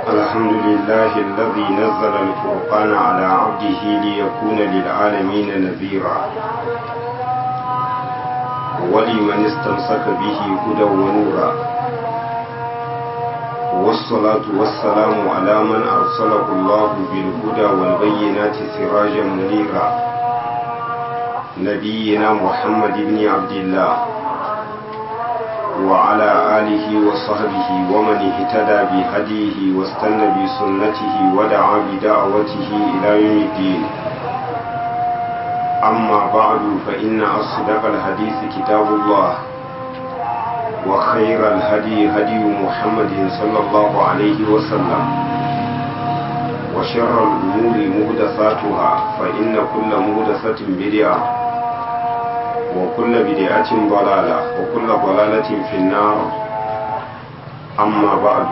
الحمد لله الذي نزل الفرقان على عبده ليكون للعالمين نذيرا ولمن استمسك به هدى ونورا والصلاة والسلام على من أرسله الله بالهدى والبينات سراجا منيرا نبينا محمد بن عبد الله وعلى آله وصحبه ومن اهتدى بهديه واستنى بسنته ودعا بدعوته إلى يوم الدين أما بعد فإن أصدق الحديث كتاب الله وخير الهدي هدي محمد صلى الله عليه وسلم وشر الأمور مهدساتها فإن كل مهدسة بدعة وكل بدعة ضلالة وكل ضلالة في النار أما بعد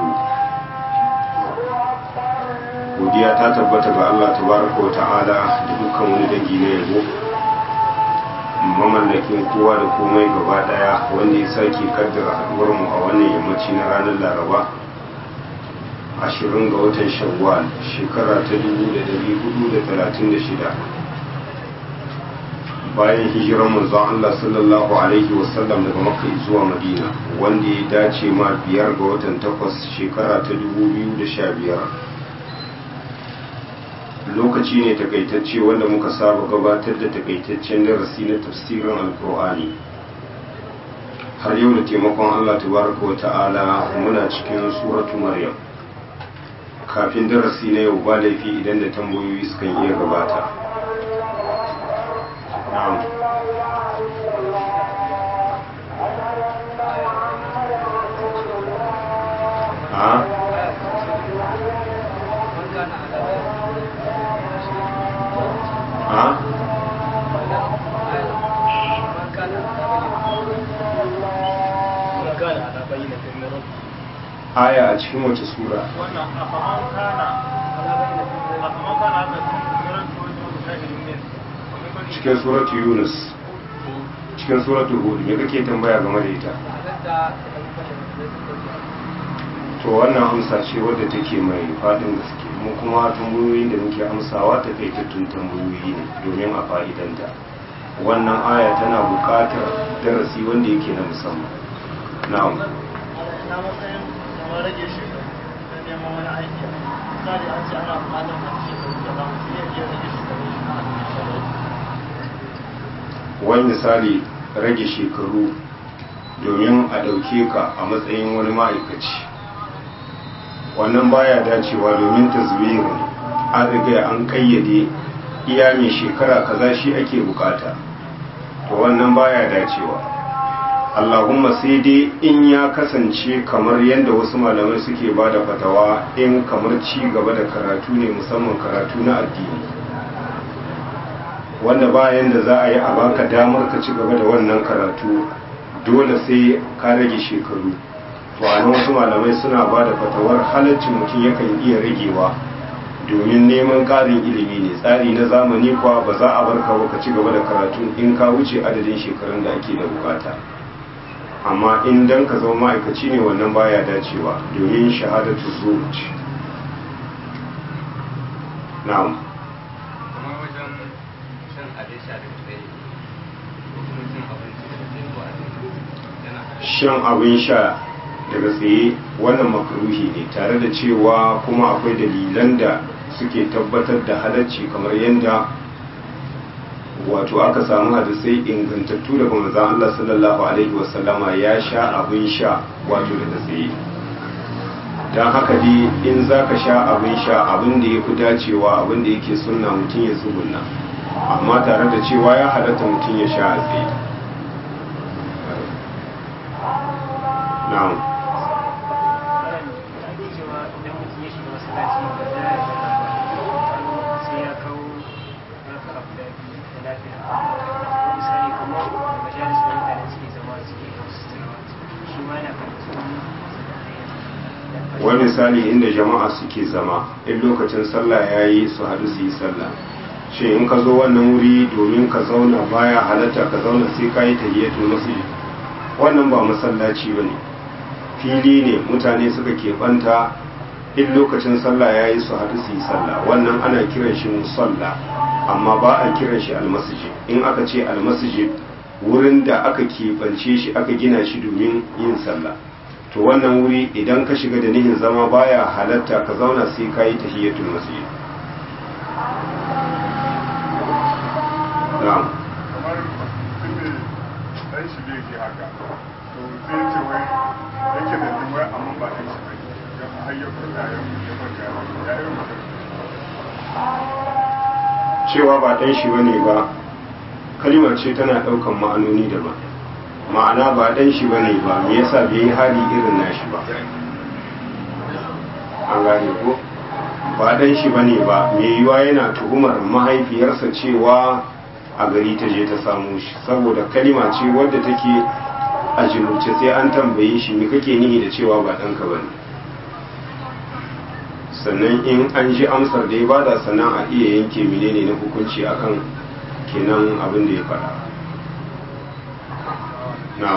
godiya ta tabbata ga Allah tabaraka wa ta'ala da dukkan wani dangi na yabo mamallakin kowa da komai gaba daya wanda ya sake kaddara haduwar mu a wannan yammaci na ranar laraba 20 ga watan shawwal shekara ta 1436 bayan hijirar manzon Allah sallallahu alaihi wasallam daga Makka zuwa Madina wanda ya dace ma biyar ga watan takwas shekara ta 2015 lokaci ne takaitacce wanda muka saba gabatar da takaitaccen darasi na tafsirin alkur'ani har yau da taimakon Allah tabaraka wa ta'ala muna cikin suratu maryam kafin darasi na yau ba laifi idan da tambayoyi sukan iya gabata نعم ها ها aya a cikin wace sura wannan afaman kana afaman kana haka miran ko wata shahidin ne cikin suratu yunus cikin suratu hud me kake tambaya game da ita to wannan amsa ce wadda take mai fadin gaske mu kuma tambayoyin da muke amsawa ta kai tattun tambayoyi ne domin a fa'idanta wannan aya tana buƙatar darasi wanda yake na musamman na'am na matsayin kamar rage shi da neman wani aiki misali an ce ana buƙatar wani shekaru da za mu iya iya rage shekaru shi na shekaru wani misali rage shekaru domin a ɗauke ka a matsayin wani ma'aikaci wannan baya dacewa domin taswiru ne an riga an kayyade iya mai shekara kaza shi ake bukata to wannan baya dacewa allahumma sai dai in ya kasance kamar yadda wasu malamai suke ba da fatawa in kamar ci gaba da karatu ne musamman karatu na addini wanda bayan da za a yi a baka damar ka ci gaba da wannan karatu dole sai ka rage shekaru to a wasu malamai suna ba da fatawar halaccin mutum yakan iya ragewa domin neman ƙarin ilimi ne tsari na zamani kuwa ba za a barka ba ka ci gaba da karatu in ka wuce adadin shekarun da ake da bukata amma in dan ka zama ma'aikaci ne wannan baya dacewa domin shahadatu zuwa na'am kamar wajen shan abin sha da tsaye ko kuma cin abinci da tsaye ko a yana shan abin sha daga tsaye wannan makaruhi ne tare da cewa kuma akwai dalilan da suke tabbatar da halacci kamar yadda wato aka samu hadisai ingantattu daga manzon Allah sallallahu alaihi wasallama ya sha abin sha wato daga tsaye don haka dai in za ka sha abin sha abin da ya fi dacewa abin da yake sunna mutum ya tsugunna amma tare da cewa ya halatta mutum ya sha a tsaye na'am cewa idan mutum ya shiga masallaci ba za ya sai ya kawo raka abu da biyu da lafiya misali kamar majalis da mutane suke zama suke kawo su tunawa shi ma yana kan wani misali inda jama'a suke zama in lokacin sallah ya yi su haɗu su yi sallah shi in ka zo wannan wuri domin ka zauna baya halatta ka zauna sai ka yi tahiyyatul masjid wannan ba masallaci ba ne fili ne mutane suka keɓanta in lokacin sallah ya yi su haɗu su yi sallah wannan ana kiran shi musalla amma ba a kiran shi almasjid in aka ce almasjid wurin da aka keɓance shi aka gina shi domin yin sallah to wannan wuri idan ka shiga da nihin zama baya halatta ka zauna sai ka yi tahiyatul masjid na'am kamar mutum ne dan shi bai ke haka to sai ce wai yake da jin wai amma ba dan shi bai ya har ya furta ya ya furta ya yi mutum cewa ba ɗan shi bane ba kalimar ce tana ɗaukan ma'anoni daban ma'ana ba ɗan shi bane ba me yasa bai yi hali irin nashi ba an gane ko ba ɗan shi bane ba me yiwa yana tuhumar mahaifiyarsa cewa a gari ta je ta samu shi saboda kalima ce wadda take a jinurce sai an tambaye shi me kake nihi da cewa ba ɗanka bane sannan in an ji amsar da ya bada sannan a iya yanke menene na hukunci akan kenan abin da ya faɗa na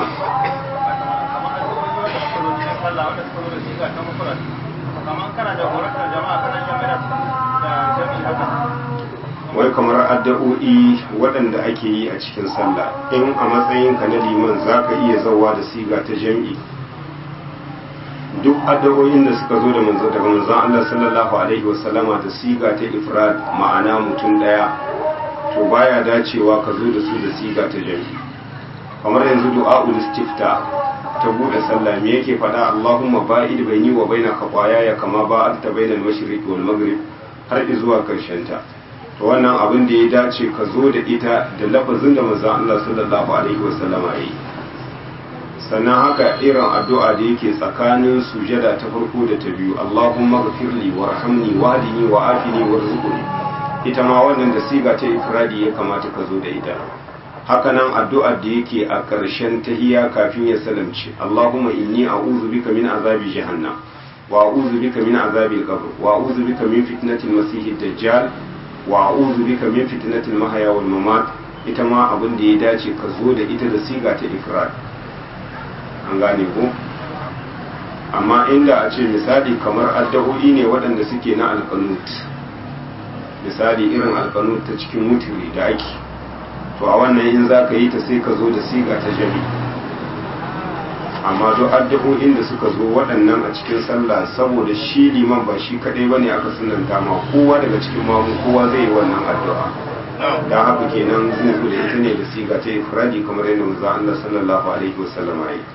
wai kamar addu'o'i waɗanda ake yi a cikin sallah in a matsayinka na liman za ka iya zauwa da siga ta jam'i duk addu'o'in da suka zo da manzo daga manzon Allah sallallahu alaihi wasallama da siga ta ifrad ma'ana mutum daya to baya dacewa ka zo da su da siga ta jami'i kamar yanzu du'a'ul istifta ta bude sallah me yake faɗa Allahumma ba'id baini wa baina ya kama ba'adta bainal mashriqi wal maghrib har zuwa karshen ta to wannan abin da ya dace ka zo da ita da lafazin da manzon Allah sallallahu alaihi wasallama yayi sannan haka irin addu'a da yake tsakanin sujada ta farko da ta biyu Allahumma ghfirli warhamni wahdini wa afini warzuqni ita ma wannan da siga ta ifradi ya kamata ka zo da ita haka nan addu'ar da yake a ƙarshen tahiya kafin ya salamce Allahumma inni a'udhu bika min azabi jahannam wa a'udhu bika min azabi al-qabr wa a'udhu bika min fitnati al-masih ad-dajjal wa a'udhu bika min fitnati al-mahya wal mamat ita ma abin da ya dace ka zo da ita da siga ta ifrad an gane ko amma inda a ce misali kamar addu'o'i ne waɗanda suke na alƙanut misali irin alƙanut ta cikin mutiri da ake to a wannan in za ka yi ta sai ka zo da siga ta jami amma duk addu'o'in da suka zo waɗannan a cikin sallah saboda shi liman ba shi kaɗai ba ne aka sunanta ma kowa daga cikin mamu kowa zai yi wannan addu'a da haka kenan zai zo da ita ne da siga ta ifradi kamar yadda manzo Allah sallallahu alaihi wasallam ya yi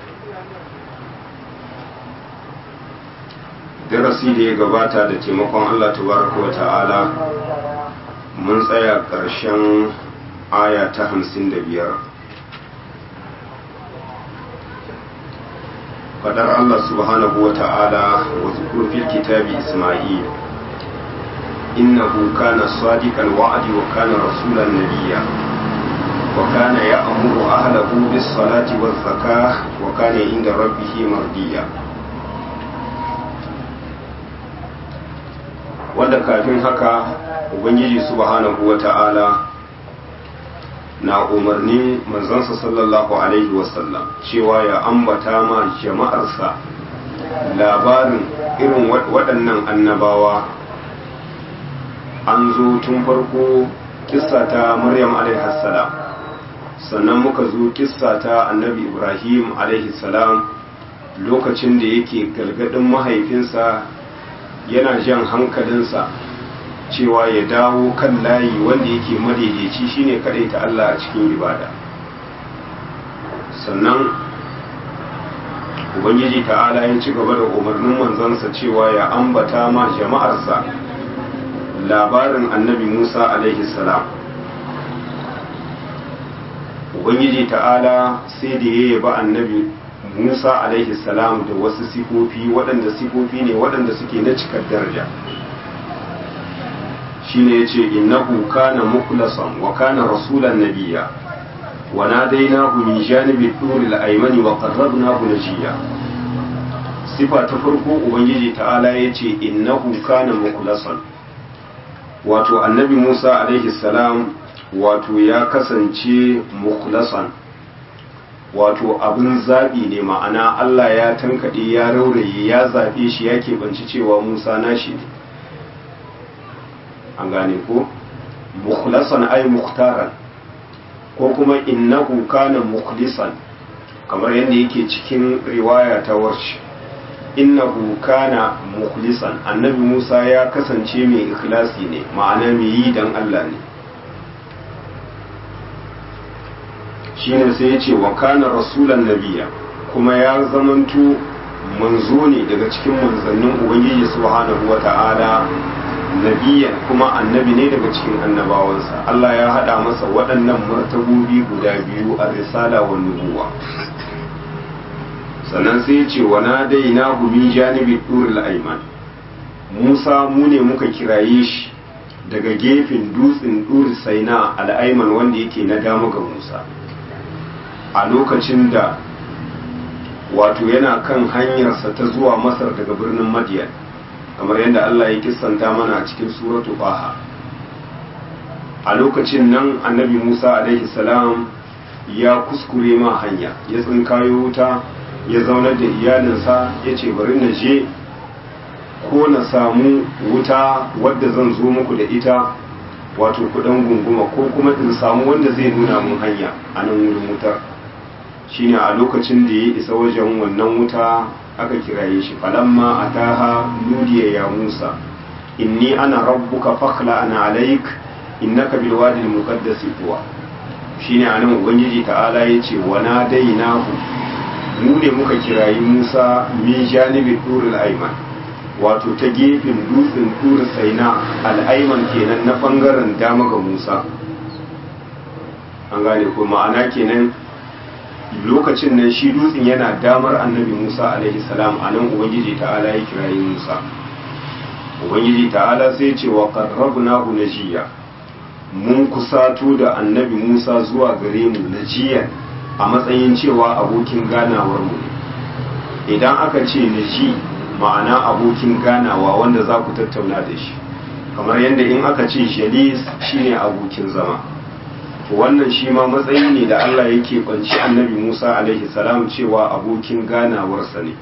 darasi da ya gabata da taimakon Allah tabaraka wa ta'ala mun tsaya ƙarshen aya ta hamsin da biyar fadar Allah subhanahu wa ta'ala wa zukur fil kitabi Ismail innahu kana sadiqal wa'di wa kana rasulan nabiyya wa kana ya'muru ahlahu bis salati waz zakah wa kana inda rabbih mardiya wanda kafin haka ubangiji subhanahu wa ta'ala na umarnin manzansa sallallahu alaihi wasallam cewa ya ambata ma jama'arsa labarin irin waɗannan annabawa an zo tun farko kissa ta maryam salam sannan muka zo kissa ta annabi ibrahim salam lokacin da yake galgadin mahaifinsa yana jan hankalinsa cewa ya dawo kan layi wanda yake madaidaici shine kadai ta Allah a cikin ibada sannan ubangiji ta'ala ya ci gaba da umarnin manzansa cewa ya ambata ma jama'arsa labarin annabi Musa alaihi salam ubangiji ta'ala sai da ya yaba annabi Musa alaihi salam da wasu sifofi waɗanda sifofi ne waɗanda suke na cikar daraja shine yace innahu kana mukhlasan wa kana rasulan nabiyya wa nadainahu min janibi turil aymani wa qarrabnahu najiya sifa ta farko ubangiji ta'ala yace innahu kana mukhlasan wato annabi Musa alaihi salam wato ya kasance mukhlasan wato abin zaɓi ne ma'ana Allah ya tankaɗe ya rauraye ya zaɓe shi ya keɓanci cewa Musa nashi ne an gane ko mukhlasan ay mukhtaran ko kuma innahu kana mukhlisan kamar yadda yake cikin riwaya ta warshi innahu kana mukhlisan annabi Musa ya kasance mai ikhlasi ne ma'ana mai yi dan Allah ne shine sai ya ce wa kana rasulan nabiya kuma ya zamanto manzo ne daga cikin manzannin ubangiji subhanahu wata'ala nabiyan kuma annabi ne daga cikin annabawansa Allah ya hada masa waɗannan martabobi guda biyu a risala wa nubuwa sannan sai ya ce wa nadaina min janibi duril ayman Musa mu ne muka kiraye shi daga gefen dutsen dur saina al'aiman wanda yake na dama ga Musa a lokacin da wato yana kan hanyarsa ta zuwa masar daga birnin madiyan kamar yadda Allah ya kissanta mana a cikin suratu baha a lokacin nan annabi musa alaihi salam ya kuskure ma hanya ya tsinkayo wuta ya zaunar da iyalinsa ya ce bari na je ko na samu wuta wadda zan zo muku da ita wato kudan gunguma ko kuma in samu wanda zai nuna mun hanya a nan wurin wutar shine a lokacin da ya isa wajen wannan wuta aka kiraye shi falamma ataha nudiya ya Musa inni ana rabbuka fakhla ana alaik innaka bil wadi al muqaddas tuwa shine anan ubangiji ta'ala yace wa nadainahu mu ne muka kirayi Musa min janibi durul ayman wato ta gefen dutsen dur saina al ayman kenan na bangaren dama ga Musa an gane ko ma'ana kenan lokacin nan shi dutsen yana damar annabi Musa alaihi salam a nan Ubangiji ta'ala ya kirayi Musa Ubangiji ta'ala sai ce wa qarrabnahu najiya mun kusato da annabi Musa zuwa gare mu najiya a matsayin cewa abokin ganawar mu ne idan aka ce naji ma'ana abokin ganawa wanda za ku tattauna da shi kamar yadda in aka ce jalis shine abokin zama wannan shi ma matsayi ne da Allah yake kwanci annabi Musa alaihi salam cewa abokin ganawarsa ne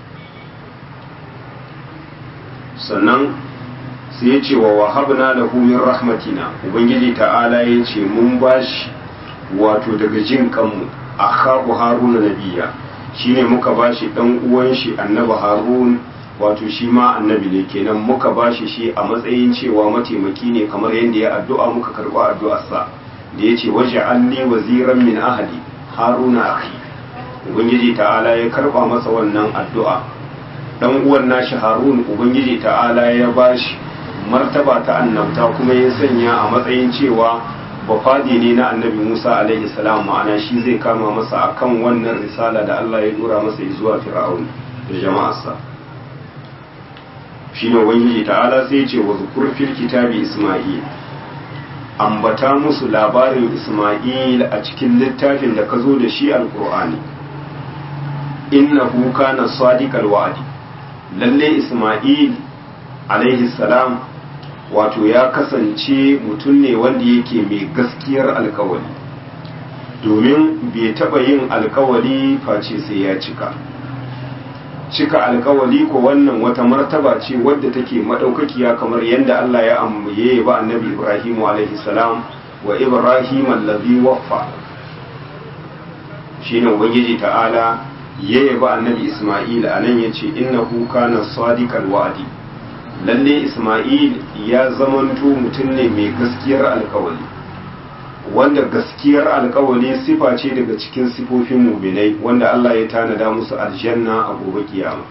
sannan sai ya ce wa wahabna lahu min rahmatina ubangiji ta'ala ya ce mun bashi wato daga jin kanmu akhahu haruna nabiya shine muka bashi dan uwan shi annabi harun wato shi ma annabi ne kenan muka bashi shi a matsayin cewa mataimaki ne kamar yadda ya addu'a muka karba addu'arsa da ya ce waje alli waziran min ahali haruna akhi ubangiji ta'ala ya karba masa wannan addu'a dan uwan nashi harun ubangiji ta'ala ya bashi martaba ta annabta kuma ya sanya a matsayin cewa bafadi ne na annabi musa alaihi salam ma'ana shi zai kama masa akan wannan risala da allah ya dora masa zuwa fir'aun da jama'arsa shine ubangiji ta'ala sai ya ce wa zukur fil kitabi isma'il ambata musu labarin Ismail a cikin littafin da ka zo da shi alkur'ani innahu kana sadiqal wa'di lalle Ismail alaihi salam wato ya kasance mutum ne wanda yake mai gaskiyar alkawali domin bai taba yin alkawali face sai ya cika cika alkawali ko wannan wata martaba ce wadda take madaukakiya kamar yadda Allah ya ambaye ba annabi Ibrahim alaihi salam wa Ibrahim allazi waffa shine ubangiji ta'ala ya yaba annabi Isma'il anan yace innahu kana sadiqal wa'di lalle Isma'il ya zamanto mutum ne mai gaskiyar alkawali wanda gaskiyar alkawali sifa ce daga cikin sifofin muminai wanda Allah ya tanada musu aljanna a gobe kiyama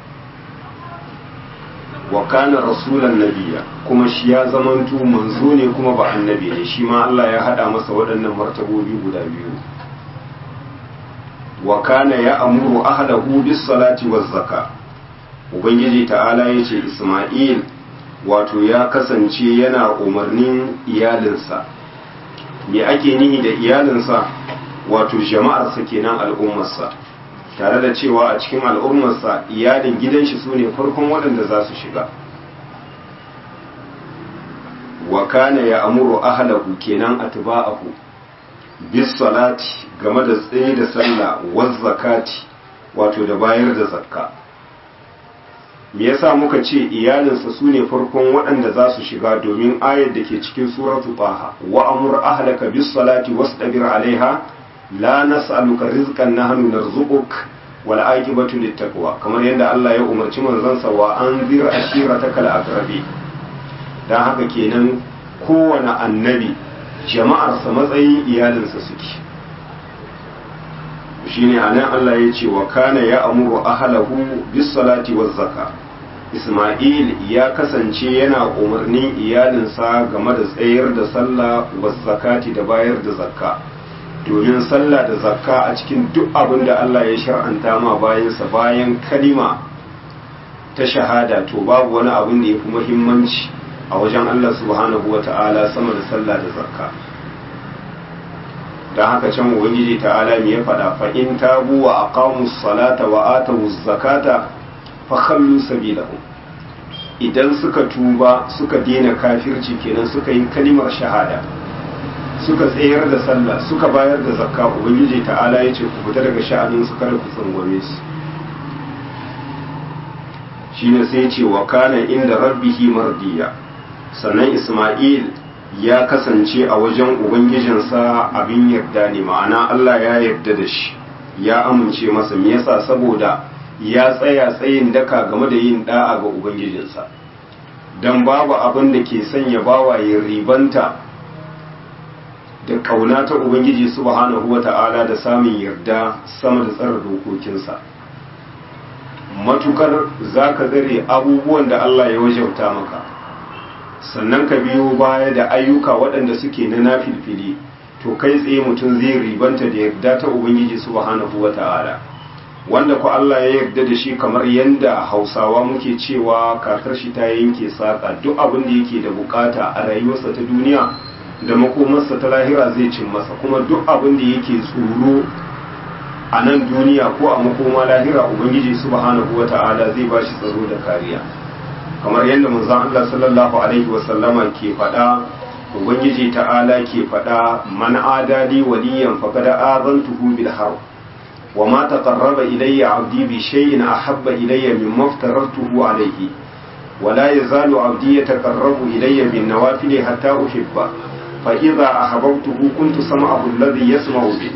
wa kana rasulan nabiya kuma shi ya zamanto manzo ne kuma ba annabi ne shi ma Allah ya hada masa waɗannan martabobi guda biyu wa kana ya amuru ahlahu bis salati waz zaka ubangiji ta'ala yace Isma'il wato ya kasance yana umarnin iyalinsa me ake nihi da iyalinsa wato jama'arsa kenan al'ummarsa tare da cewa a cikin al'ummarsa iyalin gidan shi su ne farkon waɗanda za su shiga wa kana ya amuru ahlahu kenan atba'ahu bis salati game da tsaye da sallah waz zakati wato da bayar da zakka me yasa muka ce iyalinsa su ne farkon waɗanda za su shiga domin ayar da ke cikin suratu baha wa amur ahlaka bis salati wastabir alaiha la nas'aluka rizqan nahnu narzuquk wal aqibatu littaqwa kamar yadda Allah ya umarci manzansa wa anzir ashiratakal aqrabi dan haka kenan kowane annabi jama'arsa matsayin iyalinsa suke shine anan Allah ya ce wa kana ya amuru ahlahu bis salati waz zaka Isma'il ya kasance yana umarnin iyalinsa game da tsayar da sallah waz zakati da bayar da zakka domin sallah da zakka a cikin duk abin da Allah ya shar'anta ma bayansa bayan kalima ta shahada to babu wani abin da ya fi muhimmanci a wajen Allah subhanahu wa ta'ala sama da sallah da zakka don haka can ubangiji ta'ala me ya faɗa fa in tabu wa aqamu salata wa atu zakata fa khallu sabilahum idan suka tuba suka daina kafirci kenan suka yi kalimar shahada suka tsayar da sallah suka bayar da zakka ubangiji ta'ala ya ce ku fita daga sha'anin su kada ku tsangwame su shine sai ce wa kana inda rabbihi mardiya sannan isma'il ya kasance a wajen ubangijinsa abin yarda ne ma'ana Allah ya yarda da shi ya amince masa me yasa saboda ya tsaya tsayin daka game da yin da'a ga ubangijinsa dan babu abin da ke sanya bawa ya ribanta da kauna ta ubangiji subhanahu wata'ala da samun yarda sama da tsara dokokinsa matukar zaka zare abubuwan da Allah ya wajauta maka sannan ka biyo baya da ayyuka waɗanda suke na nafilfili to kai tsaye mutum zai ribanta da yarda ta ubangiji subhanahu wata'ala wanda ku Allah ya yarda da shi kamar yanda hausawa muke cewa kakar shi ta yanke saƙa duk abin da yake da bukata a rayuwarsa ta duniya da makomarsa ta lahira zai cin masa kuma duk abin da yake tsoro a nan duniya ko a makoma lahira ubangiji subhanahu wata'ala zai ba shi tsaro da kariya kamar yadda manzon Allah sallallahu alaihi wasallama ke faɗa ubangiji ta'ala ke faɗa man adali waliyan faqad azantuhu bil harb wa ma taqarraba ilayya 'abdi bi shay'in ahabba ilayya mimma aftaratuhu alayhi wa la yazalu 'abdi yataqarrabu ilayya bin nawafil hatta uhibba fa idha ahabbtuhu kuntu sam'ahu alladhi yasma'u bi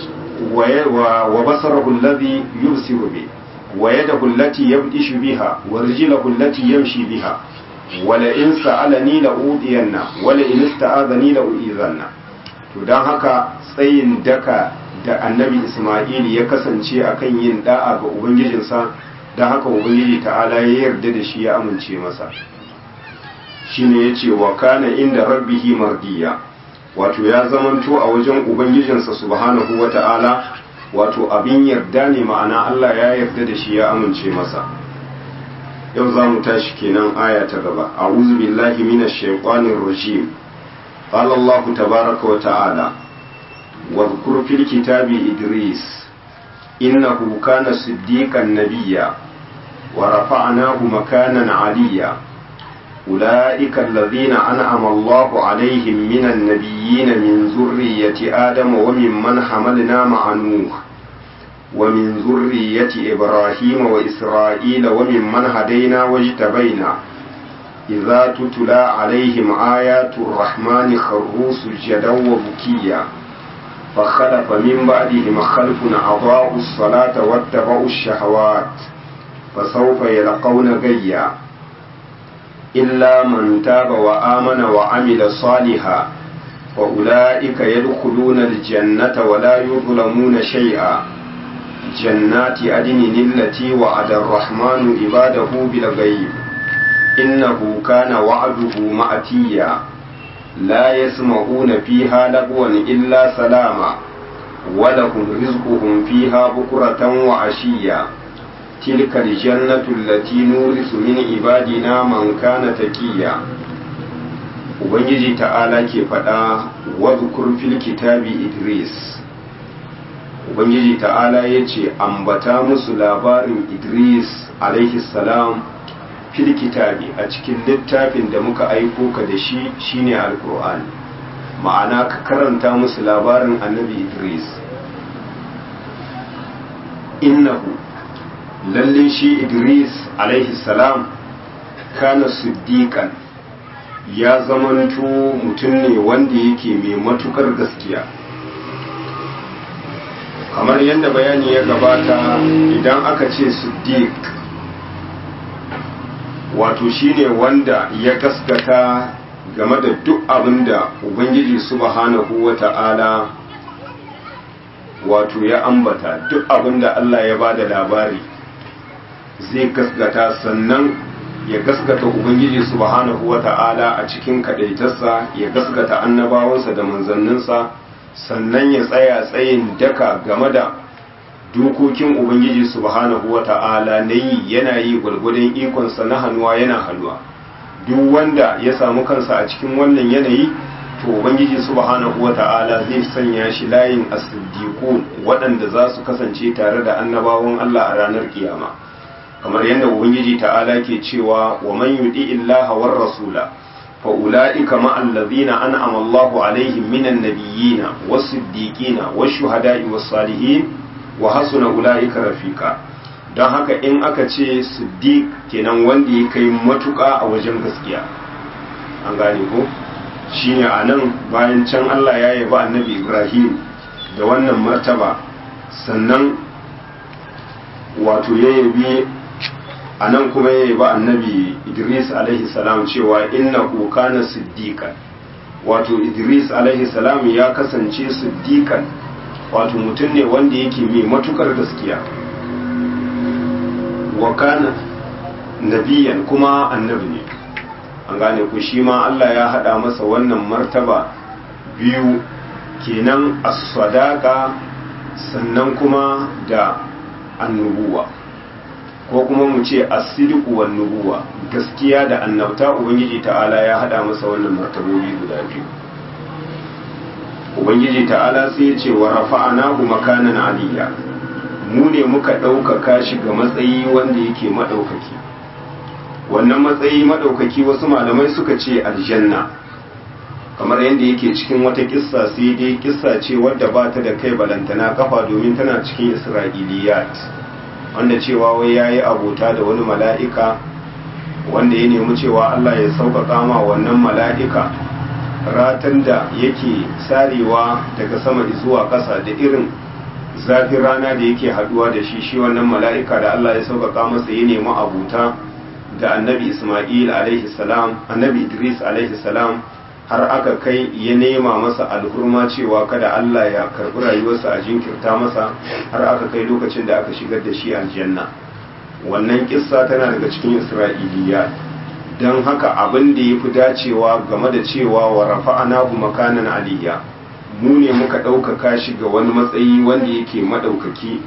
wa basarahu alladhi yubsiru bi ويده التي يبدش بها ورجله التي يمشي بها ولئن سألني لأوذينه ولئن استعاذني لأؤذنه to don haka tsayin daka da annabi Ismail ya kasance akan yin da'a ga ubangijinsa don haka ubangiji ta'ala ya yarda da shi ya amince masa shine yace wa kana inda rabbihi mardiya wato ya zamanto a wajen ubangijinsa subhanahu wata'ala wato abin yarda ne ma'ana Allah ya yarda da shi ya amince masa yau za mu tashi kenan aya ta gaba a'udhu billahi minash shaitanir rajim qala Allah tabaaraka wa ta'ala wadhkur fil kitabi idris innahu kana siddiqan nabiyya wa rafa'nahu makanan 'aliyya أولئك الذين أنعم الله عليهم من النبيين من ذرية آدم وممن حملنا مع نوح ومن ذرية إبراهيم وإسرائيل وممن هدينا واجتبينا إذا تتلى عليهم آيات الرحمن خروا سجدا وبكيا فخلف من بعدهم خلف أضاعوا الصلاة واتبعوا الشهوات فسوف يلقون غيا إلا من تاب وآمن وعمل صالحا وأولئك يدخلون الجنة ولا يظلمون شيئا جنات عدن التي وعد الرحمن عباده بالغيب إنه كان وعده مأتيا لا يسمعون فيها لغوا إلا سلاما ولهم رزقهم فيها بكرة وعشيا تلك الجنة التي نورث من عبادنا من كان تقيا Ubangiji ta'ala ke faɗa wadhkur fil kitabi Idris Ubangiji ta'ala ya ce ambata musu labarin Idris alaihi salam fil kitabi a cikin littafin da muka aiko ka da shi shine alkur'ani ma'ana ka karanta musu labarin annabi idris innahu lalle shi idris alaihi salam kana siddiqan ya zamanto mutum ne wanda yake mai matukar gaskiya kamar yadda bayani ya gabata idan aka ce siddiq wato shine wanda ya gaskata game da duk abin da ubangiji subhanahu wa ta'ala wato ya ambata duk abin da Allah ya bada labari zai gaskata sannan ya gaskata ubangiji subhanahu wa ta'ala a cikin kadaitarsa ya gaskata annabawansa da manzanninsa sannan ya tsaya tsayin daka game da dokokin ubangiji subhanahu wa ta'ala na yi yana yi gwargwadon ikonsa na hannuwa yana hannuwa duk wanda ya samu kansa a cikin wannan yanayi to ubangiji subhanahu wata'ala zai sanya shi layin as-siddiqun waɗanda za su kasance tare da annabawan Allah a ranar kiyama kamar yadda ubangiji ta'ala ke cewa wa man yudi illaha war rasula fa ulaika ma allazina an'ama Allahu alaihim minan nabiyyina was-siddiqina wash-shuhada'i was-salihin wa hasuna ulaika rafiqa don haka in aka ce siddiq kenan wanda ya kai matuƙa a wajen gaskiya an gane ko shine a nan bayan can Allah ya yaba annabi Ibrahim da wannan martaba sannan wato ya yabi a nan kuma ya yaba annabi Idris alaihi salam cewa inna kana siddiqan wato Idris alaihi salam ya kasance siddiqan wato mutum ne wanda yake mai matukar gaskiya wa kana nabiyan kuma annabi ne an gane ku shi ma Allah ya hada masa wannan martaba biyu kenan as-sadaqa sannan kuma da annubuwa ko kuma mu ce as-sidqu wan nubuwa gaskiya da annabta ubangiji ta'ala ya hada masa wannan martabobi guda biyu ubangiji ta'ala sai ya ce wa rafa'anahu makanan aliyya mu ne muka ɗaukaka shi ga matsayi wanda yake maɗaukaki wannan matsayi maɗaukaki wasu malamai suka ce aljanna kamar yadda yake cikin wata kissa sai dai kissa ce wadda ba ta da kai balantana kafa domin tana cikin isra'iliyat wanda cewa wai ya yi abota da wani mala'ika wanda ya nemi cewa allah ya sauƙaƙa ma wannan mala'ika ratan da yake sarewa daga sama zuwa ƙasa da irin zafin rana da yake haduwa da shi shi wannan mala'ika da Allah ya sauƙaƙa masa ya nemi abuta da annabi Ismail alaihi salam annabi Idris alaihi salam har aka kai ya nema masa alhurma cewa kada Allah ya karbi rayuwarsa a jinkirta masa har aka kai lokacin da aka shigar da shi aljanna wannan kissa tana daga cikin Isra'iliya don haka abin da ya fi dacewa game da cewa wa rafa'anahu makanan aliyya mu ne muka ɗaukaka shi ga wani matsayi wanda yake maɗaukaki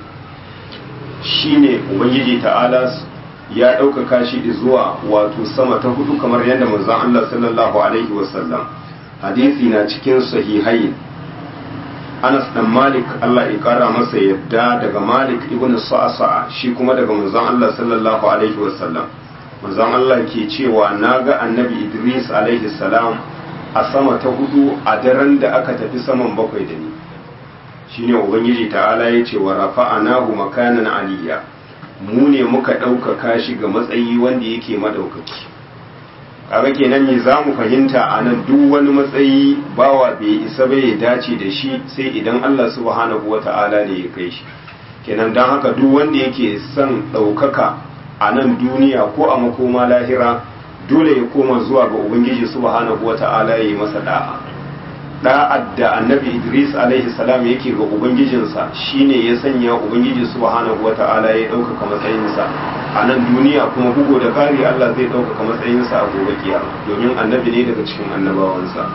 shi ne ubangiji ta'ala ya ɗaukaka shi zuwa wato sama ta hudu kamar yadda manzon Allah sallallahu alaihi wasallam hadisi na cikin sahihain Anas dan Malik Allah ya kara masa yadda daga Malik ibn Sa'sa'a shi kuma daga manzon Allah sallallahu alaihi wasallam manzon Allah ke cewa naga annabi Idris alaihi salam a sama ta hudu a daren da aka tafi saman bakwai da ni shine ubangiji ta'ala ya ce wa rafa'anahu makanan aliyya mu ne muka ɗaukaka shi ga matsayi wanda yake madaukaki kaga kenan me za mu fahimta a nan duk wani matsayi bawa bai isa bai dace da shi sai idan Allah subhanahu wa ta'ala ne ya kai shi kenan don haka duk wanda yake son ɗaukaka a nan duniya ko a makoma lahira dole ya koma zuwa ga ubangiji subhanahu wata'ala ya yi masa da'a da'ad da annabi idris alaihi salam yake ga ubangijinsa shine ya sanya ubangiji subhanahu wata'ala ya ɗaukaka matsayinsa a nan duniya kuma bugu da ƙari allah zai ɗaukaka matsayinsa a gobe kiyama domin annabi ne daga cikin annabawansa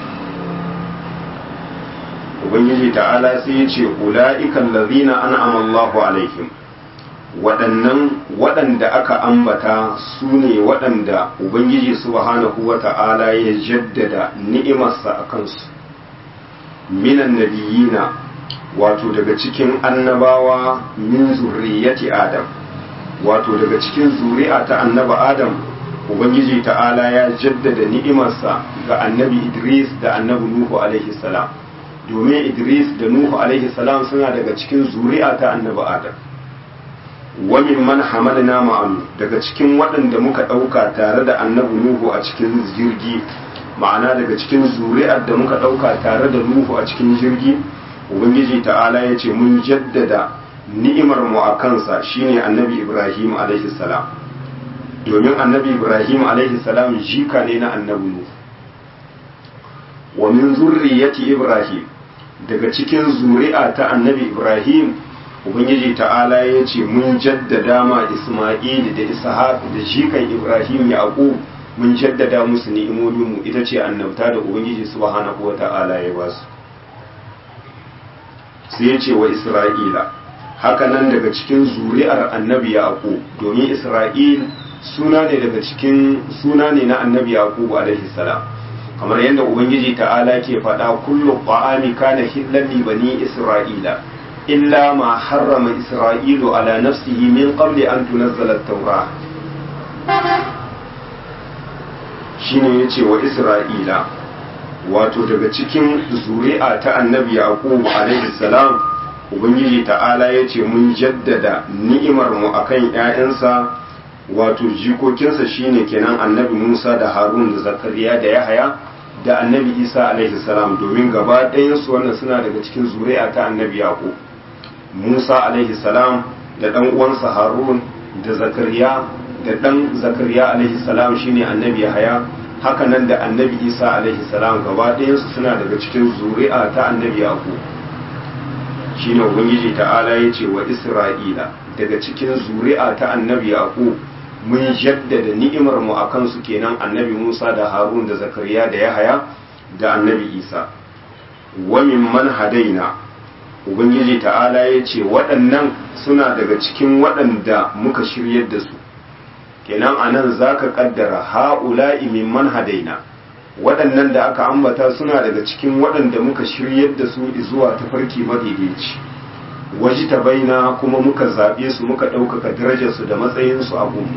ubangiji ta'ala sai ya ce ula'ikan lazina an'ama allahu alaihim waɗannan waɗanda aka ambata su ne waɗanda ubangiji subhanahu wa ta'ala ya jaddada ni'imarsa a kansu minan nabiyina wato daga cikin annabawa min zurriyati adam wato daga cikin zuri'a ta annaba adam ubangiji ta'ala ya jaddada ni'imarsa ga annabi idris da annabi nuhu alaihi salam domin idris da nuhu alaihi salam suna daga cikin zuri'a ta annabi adam wa mimman hamalna ma'anu daga cikin waɗanda muka ɗauka tare da annabi nuhu a cikin jirgi ma'ana daga cikin zuri'ar da muka ɗauka tare da nuhu a cikin jirgi ubangiji ta'ala ya ce mun jaddada ni'imar mu a kansa shine annabi ibrahim alaihi salam domin annabi ibrahim alaihi salam jika ne na annabi nuhu wa min zurriyati ibrahim daga cikin zuri'a ta annabi ibrahim ubangiji ta'ala ya ce mun jaddada ma isma'il da ishaq da jikan ibrahim yaqub mun jaddada musu ni'imomin mu ita ce annabta da ubangiji subhanahu wa ta'ala ya ba su sai ya ce wa isra'ila haka nan daga cikin zuri'ar annabi yaqub domin isra'il suna ne daga cikin suna ne na annabi yaqub alaihi salam kamar yadda ubangiji ta'ala ke faɗa kullu ta'ami kana hillan li bani isra'ila illa ma harrama isra'ilu ala nafsihi min qabli an tunazzala at-taura shine yace wa isra'ila wato daga cikin zuri'a ta annabi yaqub alaihi salam ubangiji ta'ala yace mun jaddada ni'imar mu akan ƴaƴansa wato jikokinsa shine kenan annabi Musa da Harun da Zakariya da Yahaya da annabi Isa alaihi salam domin gaba ɗayansu wannan suna daga cikin zuri'a ta annabi Yaqub Musa alaihi salam da ɗan uwansa Harun da Zakariya da ɗan Zakariya alaihi salam shine annabi Yahaya haka nan da annabi Isa alaihi salam gaba ɗayansu suna daga cikin zuri'a ta annabi Yaqub shine ubangiji ta'ala yace wa Isra'ila daga cikin zuri'a ta annabi Yaqub mun jaddada ni'imar mu akan su kenan annabi Musa da Harun da Zakariya da Yahaya da annabi Isa wa mimman hadaina ubangiji ta'ala ya ce waɗannan suna daga cikin waɗanda muka shiryar da su kenan anan zaka kaddara ha'ula'i mimman hadaina waɗannan da aka ambata suna daga cikin waɗanda muka shiryar da su zuwa tafarki madaidaici waji ta baina kuma muka zaɓe su muka ɗaukaka darajarsu da matsayinsu a gobe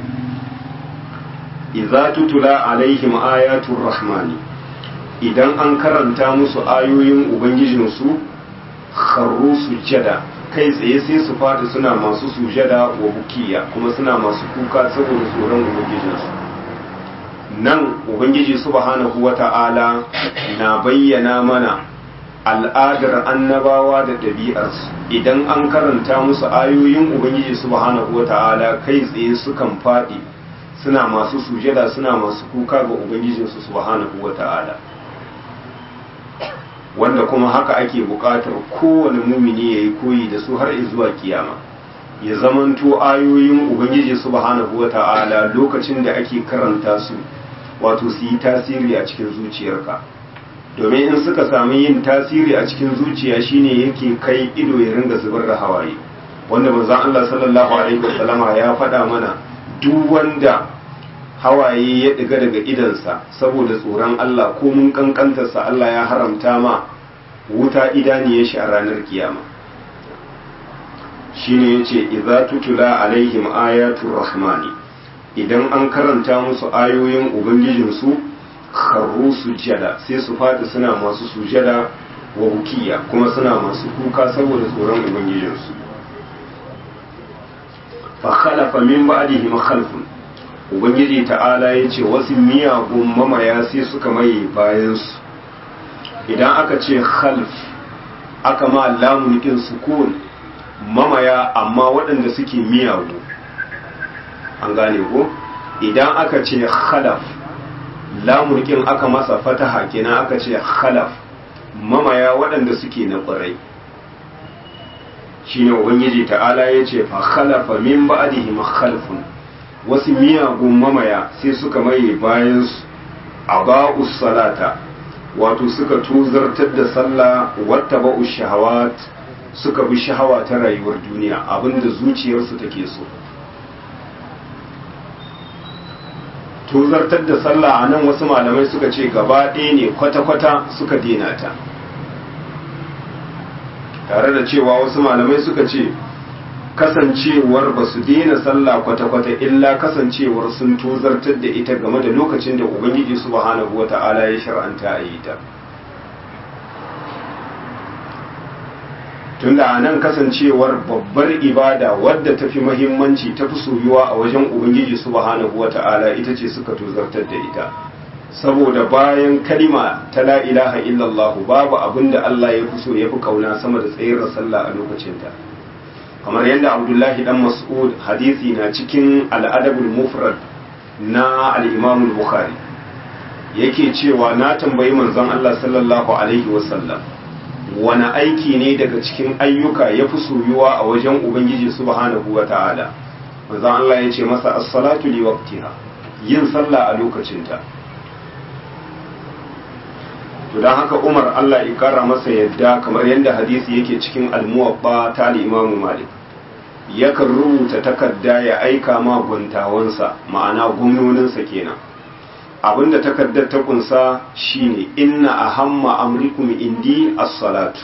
idza tutula alaihim ayatul rahmani idan an karanta musu ayoyin ubangijinsu kharru sujada kai tsaye sai su fada suna masu sujada wa bukiya kuma suna masu kuka saboda tsoron ubangijinsu nan ubangiji subhanahu wata'ala na bayyana mana al'adar annabawa da ɗabi'arsu idan an karanta musu ayoyin ubangiji subhanahu wata'ala kai tsaye sukan faɗi suna masu sujada suna masu kuka ga ubangijinsu subhanahu wata'ala wanda kuma haka ake buƙatar kowane mumini ya yi koyi da su har zuwa kiyama ya zamanto ayoyin ubangiji subhanahu wata'ala lokacin da ake karanta su wato su yi tasiri a cikin zuciyarka domin in suka sami yin tasiri a cikin zuciya shine yake kai ido ya ringa zubar da hawaye wanda manzon Allah sallallahu alaihi wasallama ya faɗa mana duk wanda hawaye ya ɗiga daga idansa saboda tsoron Allah ko mun kankantarsa Allah ya haramta ma wuta idaniyar shi a ranar kiyama shine yace idza tutula alaihim ayatul rahmani idan an karanta musu ayoyin ubangijinsu kharru sujada sai su fadi suna masu sujada wa bukiya kuma suna masu kuka saboda tsoron ubangijinsu fa khalafa min ba'dihim khalfun ubangiji ta'ala ya ce wasu miyagun mamaya sai suka maye bayansu idan aka ce khalf aka ma lamunikin sukun mamaya amma waɗanda suke miyagu an gane ko idan aka ce khalaf lamunikin aka masa fataha kenan aka ce khalaf mamaya waɗanda suke na ƙwarai shine ubangiji ta'ala ya ce fa khalafa min ba'dihim khalfun wasu miyagun mamaya sai suka maye bayan a ba'us salata wato suka tuzartar da sallah wata ba'us shahawat suka bi shahawa ta rayuwar duniya abinda zuciyarsu take so tuzartar da sallah a nan wasu malamai suka ce gaba ɗaya ne kwata-kwata suka dena ta tare da cewa wasu malamai suka ce kasancewar ba su daina sallah kwata-kwata illa kasancewar sun tozartar da ita game da lokacin da ubangiji subhanahu wata'ala ya shar'anta a yi ta tunda a nan kasancewar babbar ibada wadda ta fi mahimmanci ta fi soyuwa a wajen ubangiji subhanahu wata'ala ita ce suka tozartar da ita saboda bayan kalima ta la ilaha illallah babu abin da Allah ya fi so ya fi kauna sama da tsayar sallah a lokacinta kamar yadda abdullahi dan mas'ud hadisi na cikin al'adabul mufrad na al-imam bukhari yake cewa na tambayi manzon Allah sallallahu alaihi wasallam wani aiki ne daga cikin ayyuka ya fi soyuwa a wajen ubangiji subhanahu wa ta'ala manzon Allah ya ce masa as-salatu li waqtiha yin sallah a lokacinta to don haka umar allah ya kara masa yadda kamar yadda hadisi yake cikin almuwabba ta imamu malik yakan rubuta takarda ya aika ma gwantawansa ma'ana gwamnoninsa kenan abinda takardar ta kunsa shine inna ahamma amrikum indi as-salatu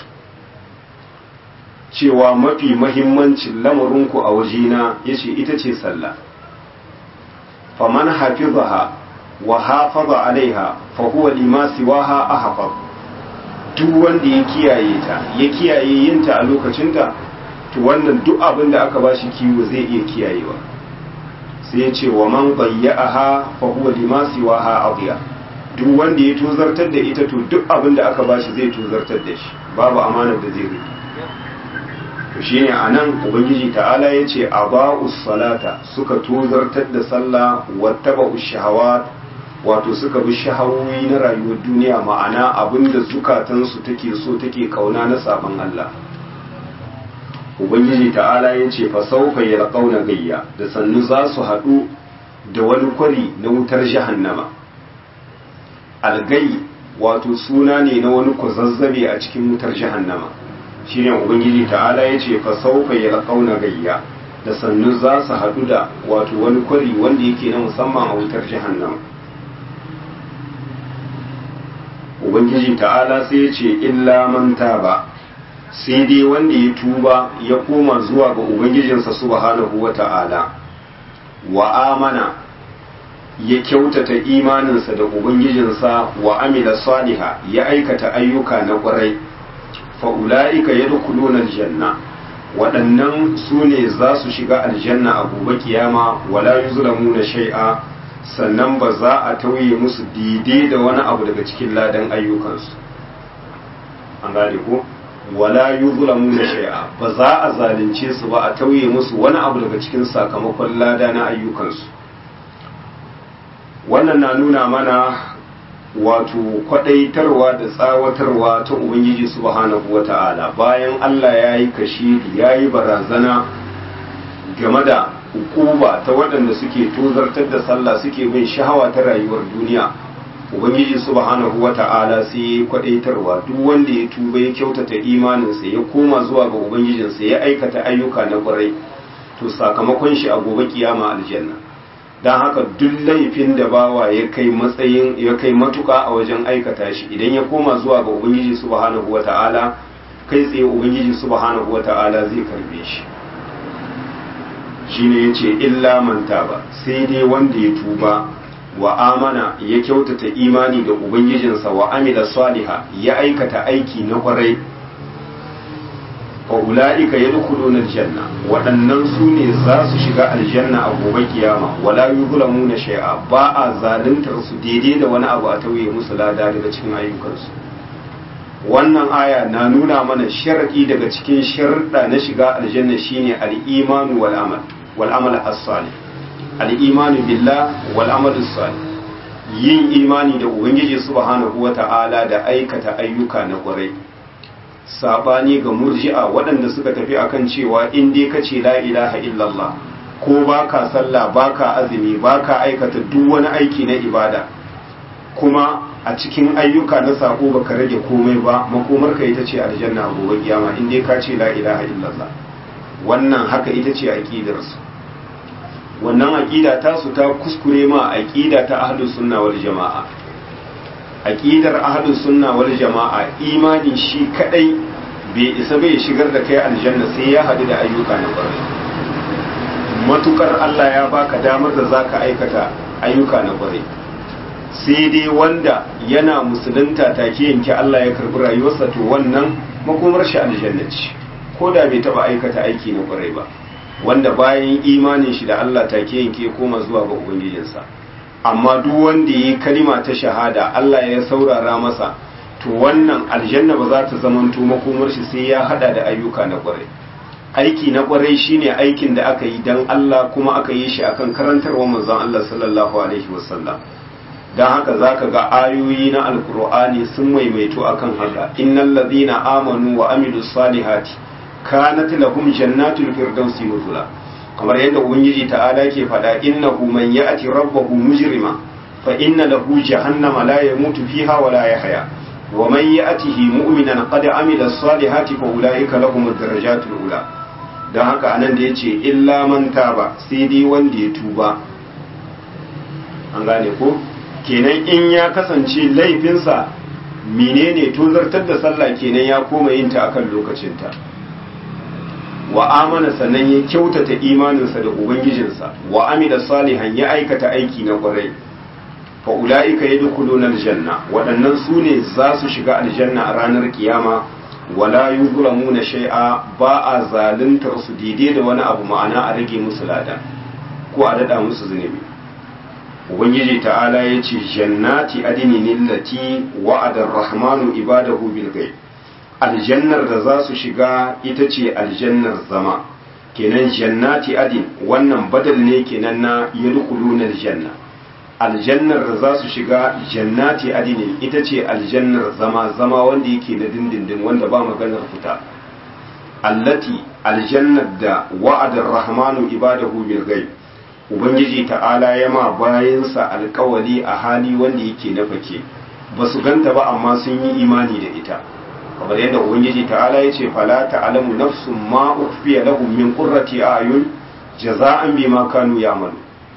cewa mafi mahimmancin lamarinku a wajena yace ita ce sallah faman hafizaha wa hafaza alaiha fa huwa lima siwaha ahfaz duk wanda ya kiyaye ta ya kiyaye yinta a lokacinta to wannan duk abin da aka bashi kiwo zai iya kiyayewa sai ya ce wa man bayya'aha fa huwa lima siwaha adiya duk wanda ya tozartar da ita to duk abin da aka bashi zai tozartar da shi babu amanar da zai rike to shine anan ubangiji ta'ala yace aba'us salata suka tozartar da sallah wattaba'ush shahawat wato suka bi shahawoyi na rayuwar duniya ma'ana abinda zukatansu take so take kauna na sabon Allah ubangiji ta'ala ya ce fa saufa yalqauna gayya da sannu za su haɗu da wani kwari na wutar jahannama algai wato suna ne na wani kwazazzabe a cikin wutar jahannama shine ubangiji ta'ala ya ce fa saufa yalqauna gayya da sannu za su haɗu da wato wani kwari wanda yake na musamman a wutar jahannama ubangiji ta'ala sai ya ce illa man taba sai dai wanda ya tuba ya koma zuwa ga ubangijinsa subhanahu wa ta'ala wa amana ya kyautata imaninsa da ubangijinsa wa amila saliha ya aikata ayyuka na ƙwarai fa'ula'ika ya dukuluna aljanna waɗannan su ne za su shiga aljanna a gobe kiyama wala yuzlamu na shai'a sannan ba za a tauye musu daidai da wani abu daga cikin ladan ayyukansu an gane ko wala yuzlamu na shay'a ba za a zalunce su ba a tauye musu wani abu daga cikin sakamakon lada na ayyukansu wannan na nuna mana wato kwadaitarwa da tsawatarwa ta ubangiji subhanahu wata'ala bayan Allah ya yi kashi ya yi barazana game da hukuma ta waɗanda suke tozartar da sallah suke bin shahawa ta rayuwar duniya ubangiji subhanahu wata'ala sai ya kwadaitarwa duk wanda ya tuba ya kyautata imaninsa ya koma zuwa ga ubangijinsa ya aikata ayyuka na kwarai to sakamakon shi a gobe kiyama aljanna don haka duk laifin da bawa ya kai matsayin ya kai matuka a wajen aikata shi idan ya koma zuwa ga ubangiji subhanahu wata'ala kai tsaye ubangiji subhanahu wata'ala zai karbe shi shine yace illa man taba sai dai wanda ya tuba wa amana ya kyautata imani da ubangijinsa wa amila saliha ya aikata aiki na kwarai fa ulaika yadkhuluna aljanna waɗannan su ne za su shiga aljanna a gobe kiyama wala yuzlamuna shay'a ba a zaluntar su daidai da wani abu a tauye musu lada daga cikin ayyukansu wannan aya na nuna mana sharadi daga cikin sharuɗa na shiga aljanna shine al-imanu wal amal wal amal as-salih al-imanu billah wal amal as-salih yin imani da ubangiji subhanahu wata'ala da aikata ayyuka na ƙwarai sabani ga murji'a waɗanda suka tafi akan cewa in dai ka ce la ilaha illallah ko baka sallah baka azumi baka aikata duk wani aiki na ibada kuma a cikin ayyuka na sako baka rage komai ba makomar ka ita ce aljanna a gobe kiyama in dai ka ce la ilaha illallah wannan haka ita ce aqidar su wannan aqida ta su ta kuskure ma aqida ta ahlus sunna wal jamaa aqidar ahlus sunna wal jamaa imani shi kadai bai isa bai shigar da kai aljanna sai ya hadu da ayyuka na ƙwarai matukar Allah ya baka damar da zaka aikata ayyuka na kwarai sai dai wanda yana musulunta take yanke Allah ya karbi rayuwarsa to wannan makomar shi aljanna ce ko da bai taba aikata aiki na kwarai ba wanda bayan imanin shi da Allah take yanke koma zuwa ga ubangijinsa amma duk wanda yi kalima ta shahada Allah ya saurara masa to wannan aljanna ba za ta zamanto makomar shi sai ya hada da ayyuka na kwarai aiki na kwarai shine aikin da aka yi dan Allah kuma aka yi shi akan karantarwa manzon Allah sallallahu alaihi wasallam dan haka zaka ga ayoyi na alkur'ani sun maimaito akan haka innal ladina amanu wa amilus salihati kanat lahum jannatul firdausi nuzula kamar yadda ubangiji ta'ala ke faɗa innahu man ya'ti rabbahu mujrima fa inna lahu jahannama la yamutu fiha wa la yahya wa man ya'tihi mu'minan qad amila as-salihati fa ulaika lahum ad-darajatul ula dan haka anan da yace illa man taba sai dai wanda ya tuba an gane ko kenan in ya kasance laifinsa menene tozartar da sallah kenan ya koma yin ta akan lokacinta wa amana sannan ya kyautata imaninsa da ubangijinsa wa amila salihan ya aikata aiki na kwarai fa ulaika yadkhuluna aljanna waɗannan su ne za su shiga aljanna a ranar kiyama wala yuzlamuna shay'a ba a zaluntar su daidai da wani abu ma'ana a rage musu lada ko a dada musu zunubi ubangiji ta'ala ya ce jannati adinin lati wa'ada rahmanu ibadahu bil ghaib aljannar da za su shiga ita ce aljannar zama kenan jannati adin wannan badal ne kenan na yadkhuluna aljanna aljannar da za su shiga jannati adin ita ce aljannar zama zama wanda yake na dindindin wanda ba maganar fita allati aljannar da wa'adar rahmanu ibadahu bil ghaib ubangiji ta'ala ya ma bayansa alkawali a hali wanda yake na fake ba su ganta ba amma sun yi imani da ita kamar yadda ubangiji ta'ala ya ce fala ta'lamu nafsun ma ukhfiya lahum min qurrati ayun jaza'an bima kanu ya'malu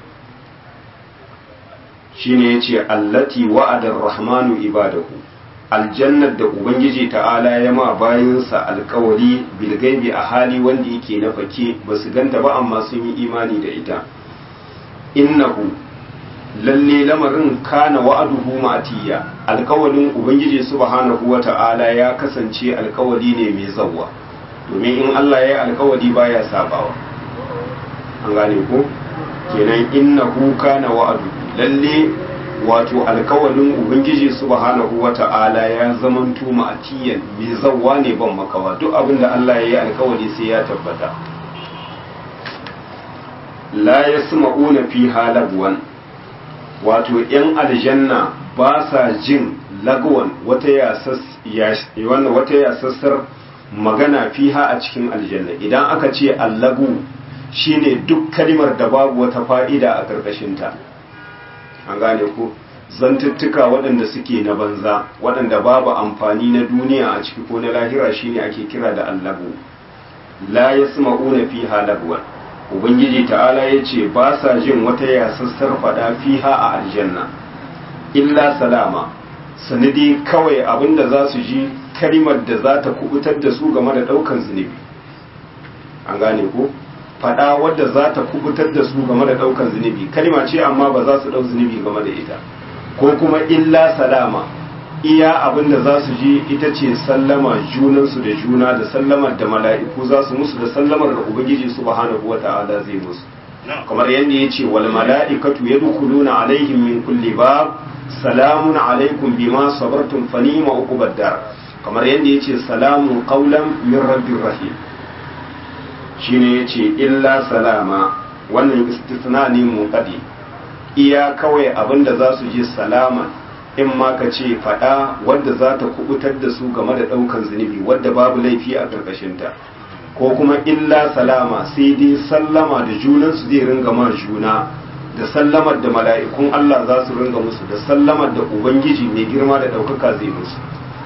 shine yace allati wa'ada ar-rahmanu ibadahu aljannar da ubangiji ta'ala ya ma bayansa alkawari bil gaibi a hali wanda yake na fake ba su ganta ba amma sun yi imani da ita innahu lalle lamarin kana wa'aduhu matiya alkawalin ubangiji subhanahu wata'ala ya kasance alkawali ne mai zawwa domin in Allah ya yi alkawali baya sabawa an gane ko kenan innahu kana wa'adu lalle wato alkawalin ubangiji subhanahu wata'ala ya zamanto ma'atiyan mai zawwa ne ban makawa duk abin da Allah ya yi alkawali sai ya tabbata la yasma'una fiha lagwan wato ‘yan aljanna ba sa jin lagwan wata yasassar magana fiha a cikin aljanna idan aka ce allagu shine duk kalimar da babu wata fa'ida a ƙarƙashinta an gane ku zantuttuka waɗanda suke na banza waɗanda babu amfani na duniya a ciki ko na lahira shine ake kira da allagu la yasma'una fiha lagwan ubangiji ta'ala ya ce ba sa jin wata yasassar fada fiha a aljanna illa salama sanadi kawai abinda za su ji kalimar da za ta kubutar da su game da daukan zunubi an gane ko fada wadda za ta kubutar da su game da daukan zunubi kalima ce amma ba za su dau zunubi game da ita ko kuma illa salama iya abin da za su ji ita ce sallama junansu da juna da sallamar da mala'iku za su musu da sallamar da ubangiji subhanahu wa ta'ala zai musu kamar yadda ya ce wal mala'ikatu yadkhuluna alaihim min kulli bab salamun alaikum bima sabartum fa ni'ma uqubad dar kamar yadda ya ce salamun qawlan min rabbir rahim shine yace illa salama wannan istisna ne munqadi iya kawai abinda za su ji salaman in ma ka ce faɗa wadda za ta kubutar da su game da ɗaukan zunubi wadda babu laifi a ƙarƙashinta ko kuma illa salama sai dai sallama da junansu zai ringa ma juna da sallamar da mala'ikun Allah za su ringa musu da sallamar da Ubangiji mai girma da ɗaukaka zai musu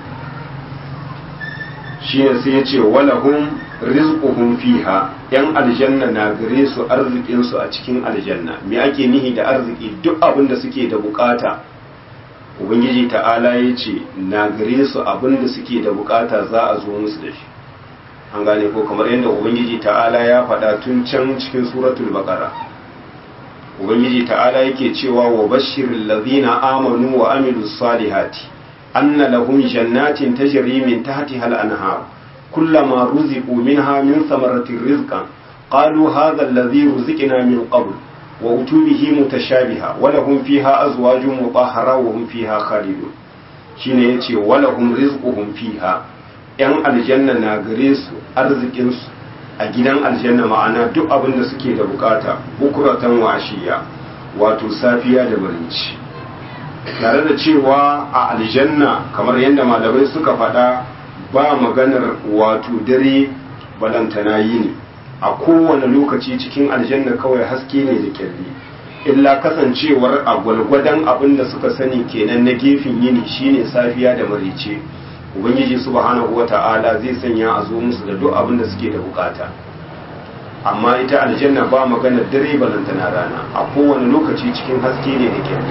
shi ne sai ya ce walahum rizquhum fiha yan aljanna na gare su arzikinsu a cikin aljanna me ake nihi da arziki duk abin da suke da bukata ubangiji ta'ala ya ce na gare su abin da suke da bukata za a zo musu da shi an gane ko kamar yadda ubangiji ta'ala ya faɗa tun can cikin suratul baqara ubangiji ta'ala yake cewa wa bashiril ladhina amanu wa amilus salihati anna lahum jannatin tajri min tahtiha al-anhar kullama ruziqu minha min thamaratir rizqan qalu hadha alladhi ruziqna min qabl wa utubihi mutashabiha wa lahum fiha azwajun mutahhara wa hum fiha khalidun shine yace wa lahum rizquhum fiha yan aljanna na gare su arzikin su a gidan aljanna ma'ana duk abin da suke da bukata bukuratan wa ashiya wato safiya da barinci tare da cewa a aljanna kamar yadda malamai suka faɗa ba maganar wato dare balantana yini a kowane lokaci cikin aljanna kawai haske ne da kyalli illa kasancewar a gwalgwadon abin da suka sani kenan na gefen yini shine safiya da marice ubangiji subhanahu wata'ala zai sanya a zo musu da duk abin da suke da bukata amma ita aljanna ba maganar dare balantana rana a kowane lokaci cikin haske ne da kyalli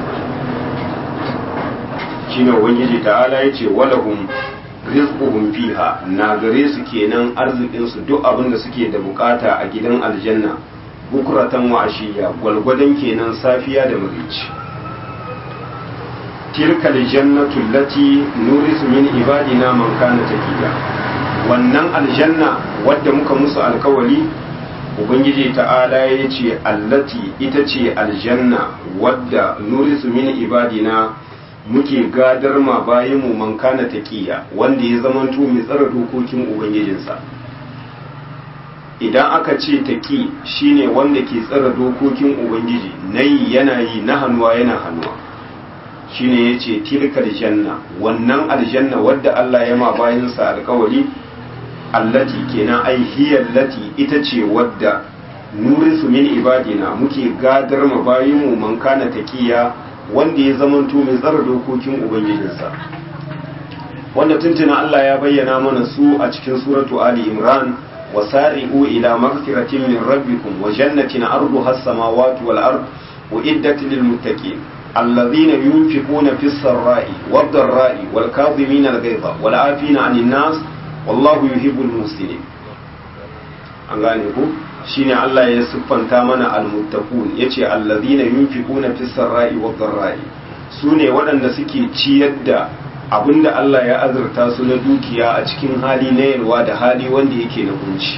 shine ubangiji ta'ala yace walahum rizquhum fiha na gare su kenan arzikin su duk abin da suke da bukata a gidan aljanna bukuratan wa ashiya gwalgwadon kenan safiya da marici tilka aljannatu allati nurisu min ibadina man kana taqiya wannan aljanna wadda muka musu alkawari ubangiji ta'ala ya ce allati ita ce aljanna wadda nurisu min ibadina muke gadar ma bayan mu man kana taqiya wanda ya zamanto mai tsara dokokin ubangijinsa idan aka ce taqi shine wanda ke tsara dokokin ubangiji nayi yana yi na hannuwa yana hannuwa shine yace tilkal janna wannan aljanna wadda Allah ya ma bayansa alkawari allati kenan ai hiya allati ita ce wadda nurisu min ibadina muke gadar ma bayinmu man kana taqiya wanda ya zamanto mai tsara dokokin ubangijinsa wanda tuntuna Allah ya bayyana mana su a cikin suratu ali imran wasari'u ila maghfiratin min rabbikum wa jannatin arduha as-samawati wal ard uiddat lil muttaqin alladhina yunfiquna fis sarra'i wad dharra'i wal kadhimina al-ghayza wal 'afina 'anil nas wallahu yuhibbul muslimin an gane ku shine Allah ya siffanta mana almuttaqun yace allazina yunfiquna fis sarra'i wad dharra'i sune waɗanda suke ciyar da abinda Allah ya azurta su na dukiya a cikin hali na yalwa da hali wanda yake na kunci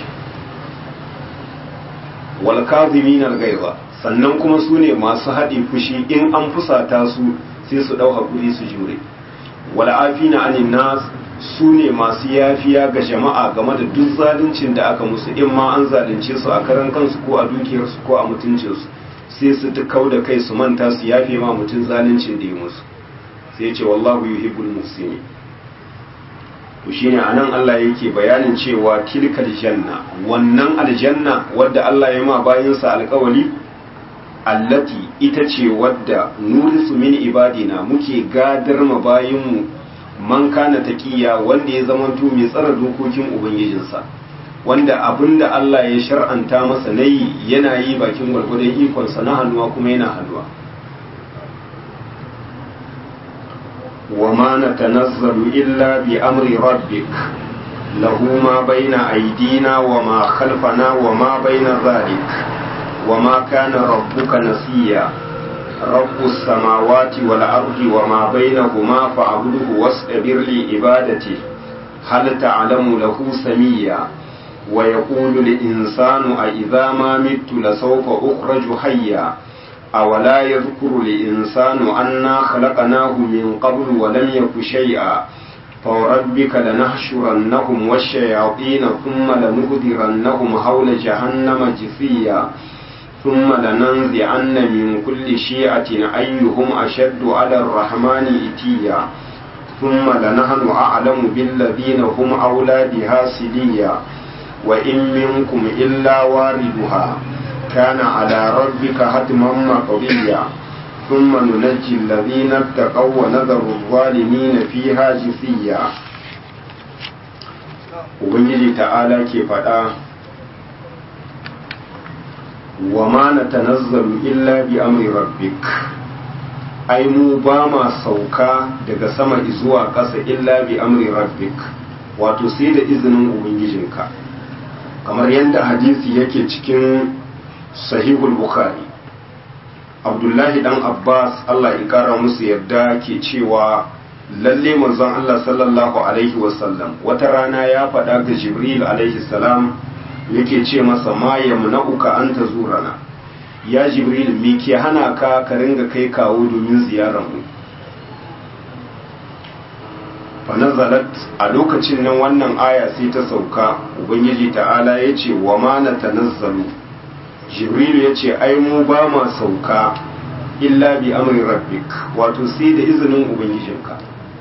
wal kadhimin al sannan kuma sune masu haɗe fushi in an fusata su sai su dau hakuri su jure wal afina anin nas su ne masu yafiya ga jama'a game da duk zaluncin da aka musu in ma an zalunce su a karan kansu ko a dukiyarsu ko a mutuncinsu sai su ta kau da kai su manta su yafe ma mutum zaluncin da ya musu sai ce wallahu yuhibbul muslimin to shine anan Allah yake bayanin cewa tilkal janna wannan aljanna wadda Allah ya ma bayinsa alƙawali allati ita ce wadda nurisu min ibadina muke gadar ma bayinmu man kana taqiya wanda ya zamanto mai tsara dokokin ubangijinsa wanda abinda Allah ya shar'anta masa nayi yana yi bakin gwargwadon ikonsa na hannuwa kuma yana hannuwa وما نتنزل إلا بأمر ربك له ما بين أيدينا وما خلفنا وما بين ذلك وما كان ربك نسيا رب السماوات والأرض وما بينهما فاعبده واصطبر لعبادته هل تعلم له سميا ويقول الإنسان أإذا ما مت لسوف أخرج حيا أولا يذكر الإنسان أنا خلقناه من قبل ولم يك شيئا فوربك لنحشرنهم والشياطين ثم لنهدرنهم حول جهنم جثيا ثم لننزعن من كل شيعة أيهم أشد على الرحمن إتيا ثم لنحن أعلم بالذين هم أولى بها سليا وإن منكم إلا واردها كان على ربك حتما مقضيا ثم ننجي الذين اتقوا ونذر الظالمين فيها جثيا ubangiji ta'ala ke faɗa wa ma na tanazzalu illa bi amri rabbik ai mu ba ma sauka daga sama zuwa ƙasa illa bi amri rabbik wato sai da izinin ubangijinka kamar yadda hadisi yake cikin sahihul bukhari abdullahi dan abbas allah ya kara musu yarda ke cewa lalle manzon allah sallallahu alaihi wasallam wata rana ya faɗa ga jibril alaihi salam yake ce masa ma yamna'uka an tazurana ya jibril me ke hana ka ka ringa kai kawo domin ziyarar mu fanazalat a lokacin nan wannan aya sai ta sauka ubangiji ta'ala ya ce wa ma na tanazzalu jibrilu ya ce ai mu ba ma sauka illa bi amri rabbik wato sai da izinin ubangijinka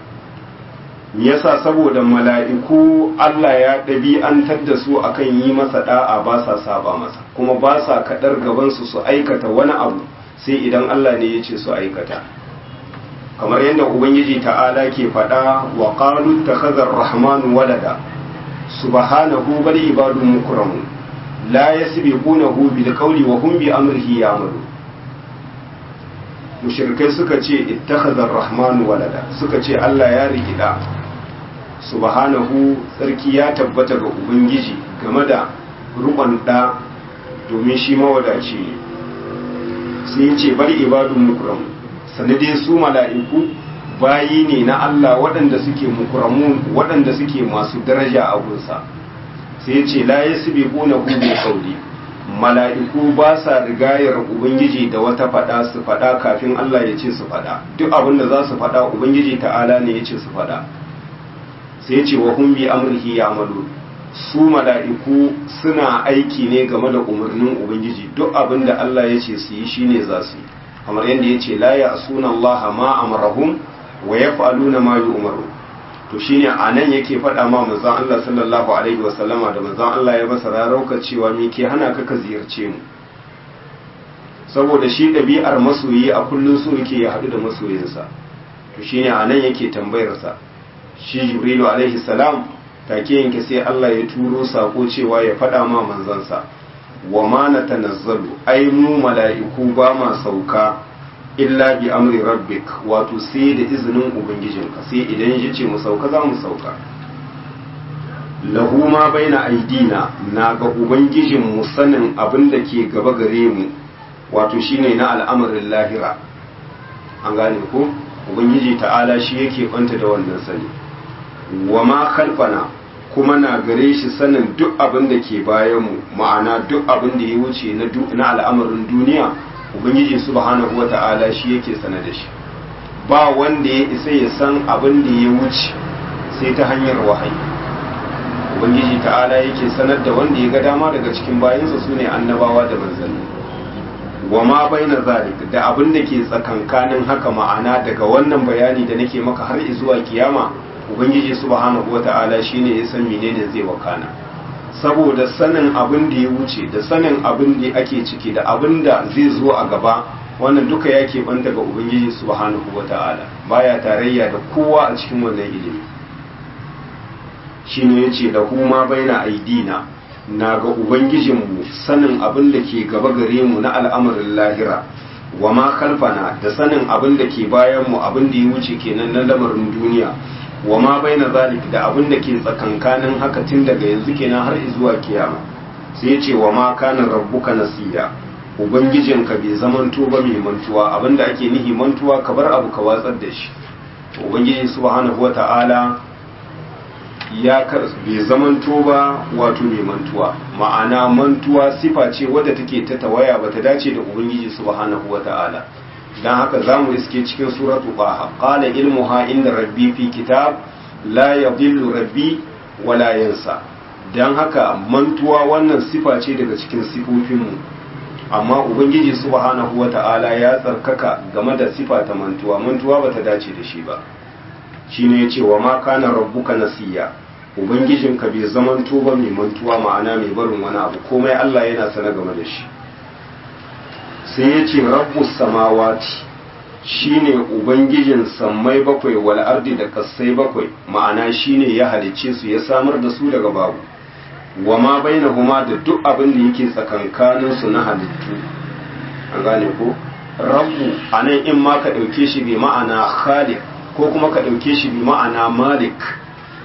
me yasa saboda mala'iku Allah ya ɗabi'antar da su akan yi masa da'a ba sa saba masa kuma ba sa kaɗar gabansu su aikata wani abu sai idan Allah ne ya ce su aikata kamar yadda ubangiji ta'ala ke faɗa wa qalu takhadha ar-rahmanu walada subhanahu bal ibadun mukramun la yasbiqunahu bil qawli wa hum bi amrihi ya'malu mushrikai suka ce ittakhadha ar-rahmanu walada suka ce Allah ya rikida subhanahu sarki ya tabbata ga ubangiji game da rukun da domin shi mawadaci ne sai ya ce bari ibadun mukramun sanadin su mala'iku bayi ne na Allah waɗanda suke mukuramun waɗanda suke masu daraja a gunsa sai ce la ya sibe ƙuna hube kauli mala'iku ba sa rigayar ubangiji da wata faɗa su faɗa kafin Allah ya ce su faɗa duk abin da za su faɗa ubangiji ta'ala ne ya ce su faɗa sai ce wa hun bi amurki ya amalu su mala'iku suna aiki ne game da umarnin ubangiji duk abin da Allah ya ce su yi shine za su yi kamar yadda ya ce la ya suna Allah ma amarahum wa ya fa'aluna ma yi umaru to shine a nan yake faɗa ma manzon Allah sallallahu alaihi wasallama da manzon Allah ya masa rarauka cewa me ke hana ka ka ziyarce mu saboda shi ɗabi'ar masoyi a kullum so yake ya haɗu da masoyinsa to shine a nan yake tambayarsa shi jibrilu alaihi salam take yanke sai Allah ya turo sako cewa ya faɗa ma manzansa wa ma na tanazzalu ai mu mala'iku ba ma sauka illa bi amri rabbik wato sai da izinin ubangijinka sai idan ya ce mu sauka za mu sauka lahu ma baina aidina na ga ubangijin mu sanin abin da ke gaba gare mu wato shine na al'amarin lahira an gane ko ubangiji ta'ala shi yake kwanta da wannan sani wa ma khalfana kuma na gare shi sanin duk abin da ke bayanmu ma'ana duk abin da ya wuce na al'amarin duniya ubangiji subhanahu wa ta'ala shi yake sana da shi ba wanda ya isa ya san abin da ya wuce sai ta hanyar wahayi ubangiji ta'ala yake sanar da wanda ya ga dama daga cikin bayansa su ne annabawa da manzanni wa ma baina zalik da abin da ke tsakankanin haka ma'ana daga wannan bayani da nake maka har zuwa kiyama ubangiji subhanahu wata'ala shine ya san menene zai wakana saboda sanin abin da ya wuce da sanin abin da ake ciki da abin da zai zo a gaba wannan duka ya keɓanta ga ubangiji subhanahu wata'ala baya tarayya da kowa a cikin wannan ilimi shine yace da kuma baina aidina na ga ubangijinmu sanin abin da ke gaba gare mu na al'amarin lahira wa ma kalfana da sanin abin da ke bayan mu abin da ya wuce kenan na lamarin duniya wa ma baina zalik da abin da ke tsakankanin haka tun daga yanzu kenan har zuwa kiyama sai ya ce wa ma kana rabbuka nasiya ubangijinka bai zamanto ba mai mantuwa abin da ake nihi mantuwa ka bar abu ka watsar da shi ubangiji subhanahu wata'ala ya bai zamanto ba wato mai mantuwa ma'ana mantuwa sifa ce wadda take ta tawaya bata dace da ubangiji subhanahu wata'ala dan haka zamu iske cikin suratu qaha qala ilmuha inda rabbi fi kitab la yadhillu rabbi wala yansa dan haka mantuwa wannan sifa ce daga cikin sifofinmu amma ubangiji subhanahu wata'ala ya tsarkaka game da sifa ta mantuwa mantuwa bata dace da shi ba shine yace wa ma kana rabbuka nasiya ubangijinka bai zamanto ba mai mantuwa ma'ana mai barin wani abu komai Allah yana sana game da shi sai ya ce rabbus samawati shine ubangijin sammai bakwai wal ardi da kassai bakwai ma'ana shine ya halicce su ya samar da su daga babu wa ma bainahuma da duk abin da yake tsakankanin su na halittu an gane ko rabbu anan in ma ka dauke shi bi ma'ana khaliq ko kuma ka dauke shi bi ma'ana malik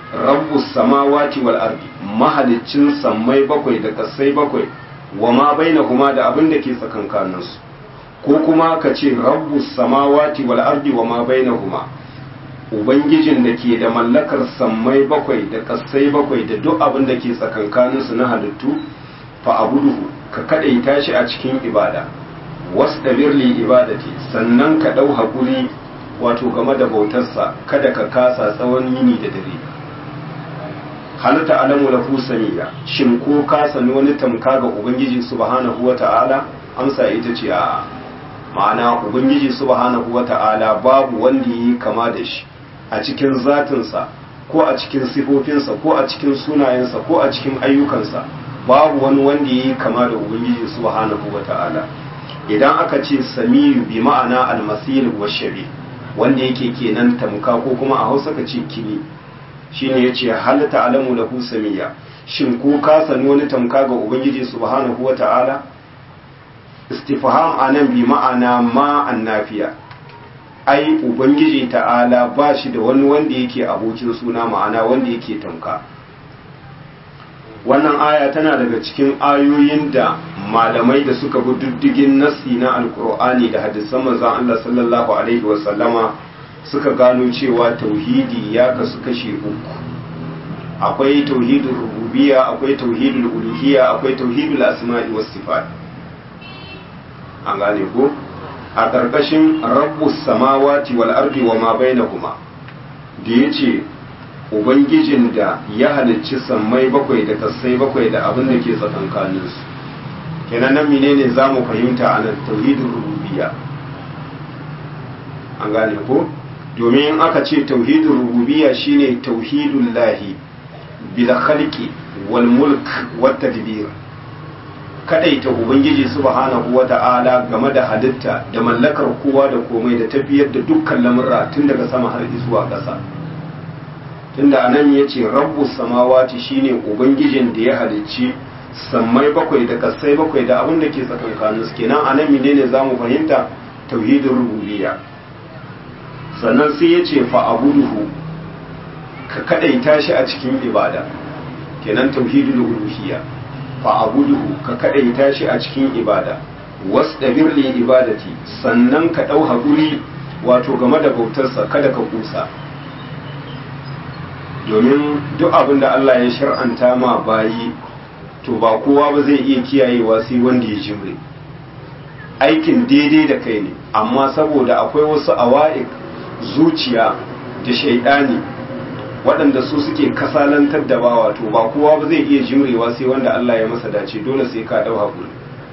rabbus samawati wal ardi mahalicin sammai bakwai da kasai bakwai wa ma bainahuma da abin da ke tsakankaninsu ko kuma ka ce rabbus samawati wal ardi wa ma bainahuma ubangijin da ke da mallakar sammai bakwai da kasai bakwai da duk abin da ke tsakankaninsu na halittu fa abuduhu ka kadaita shi a cikin ibada wasdabir li ibadati sannan ka dau hakuri wato game da bautarsa kada ka kasa tsawon yini da dare halitta alamu lahu samiya shin ko ka sani wani tamka ga ubangiji subhanahu wata'ala amsa ita ce a ma'ana ubangiji subhanahu wata'ala babu wanda yi kama da shi a cikin zatinsa ko a cikin sifofinsa ko a cikin sunayensa ko a cikin ayyukansa babu wani wanda yi kama da ubangiji subhanahu wata'ala idan aka ce samiyu bi ma'ana almasir wa shabi wanda yake kenan tamka ko kuma a hausa ka ce kini shine yace hal ta'lamu lahu samiya shin ko ka sani wani tamka ga ubangiji subhanahu wata'ala istifham anan bi ma'ana ma annafiya ai ubangiji ta'ala ba shi da wani wanda yake abokin suna ma'ana wanda yake tamka wannan aya tana daga cikin ayoyin da malamai da suka bi diddigin nassi na alkur'ani da hadisan manzon Allah sallallahu alaihi wasallama suka gano cewa tauhidi ya kasu kashe uku akwai tauhidul rububiyya akwai tauhidul uluhiyya akwai tauhidul asma'i was sifat an gane ko a karkashin rabbus samawati wal ardi wa ma bainahuma da yace ubangijin da ya halicci sammai bakwai da kasai bakwai da abin da ke tsakankaninsu kenan nan menene za mu fahimta a nan tauhidin rububiyya an gane ko domin aka ce tauhidin rububiyya shine tauhidun lahi bil khalqi wal mulk wat tadbir kadaita ubangiji subhanahu wata'ala game da halitta da mallakar kowa da komai da tafiyar da dukkan lamurra tun daga sama har zuwa ƙasa tunda anan yace rabbus samawati shine ubangijin da ya halicci sammai bakwai da kasai bakwai da abin da ke tsakankanin su kenan anan menene zamu fahimta tauhidin rububiyya sannan sai yace fa abuduhu ka kadaita shi a cikin ibada kenan tauhidul uluhiyya fa abuduhu ka kadaita shi a cikin ibada wasdabir li ibadati sannan ka dau hakuri wato game da bautarsa kada ka kusa domin duk abin da Allah ya shar'anta ma bayi to ba kowa ba zai iya kiyayewa sai wanda ya jimre aikin daidai da kai ne amma saboda akwai wasu awa'ik zuciya da shaidani waɗanda su suke kasalantar da bawa to ba kowa ba zai iya jimrewa sai wanda Allah ya masa dace dole sai ka dau hakuri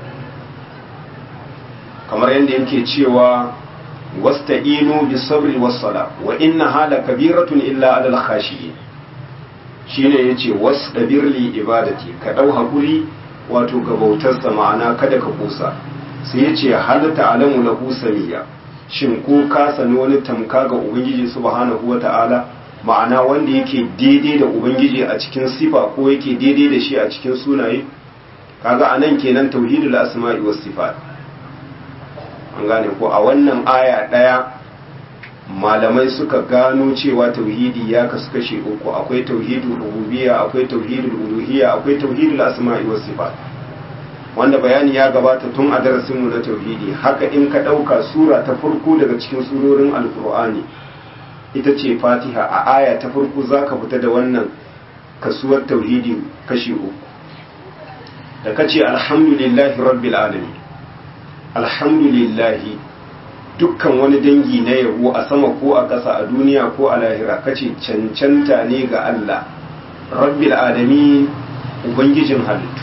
kamar yadda yake cewa wasta'inu bis sabri was sala wa inna hala kabiratun illa alal khashiyin shine yace wasdabir li ibadati ka dau hakuri wato ga bautarsa ma'ana kada ka kusa sai yace hal ta'lamu lahu samiya shin ko ka sani wani tamka ga ubangiji subhanahu wata'ala ma'ana wanda yake daidai da ubangiji a cikin sifa ko yake daidai da shi a cikin sunaye kaga anan kenan tauhidul asma'i was sifat an gane ko a wannan aya ɗaya malamai suka gano cewa tauhidi ya kasu kashe uku akwai tauhidul rububiyya akwai tauhidul uluhiyya akwai tauhidul asma'i was sifat wanda bayani ya gabata tun a darasin mu na tauhidi haka in ka ɗauka sura ta farko daga cikin surorin alkur'ani ita ce fatiha a aya ta farko zaka fita da wannan kasuwar tauhidi kashe uku da kace alhamdulillahi rabbil alamin alhamdulillahi dukkan wani dangi na yabo a sama ko a ƙasa a duniya ko a lahira kace cancanta ne ga Allah rabbil alamin ubangijin halittu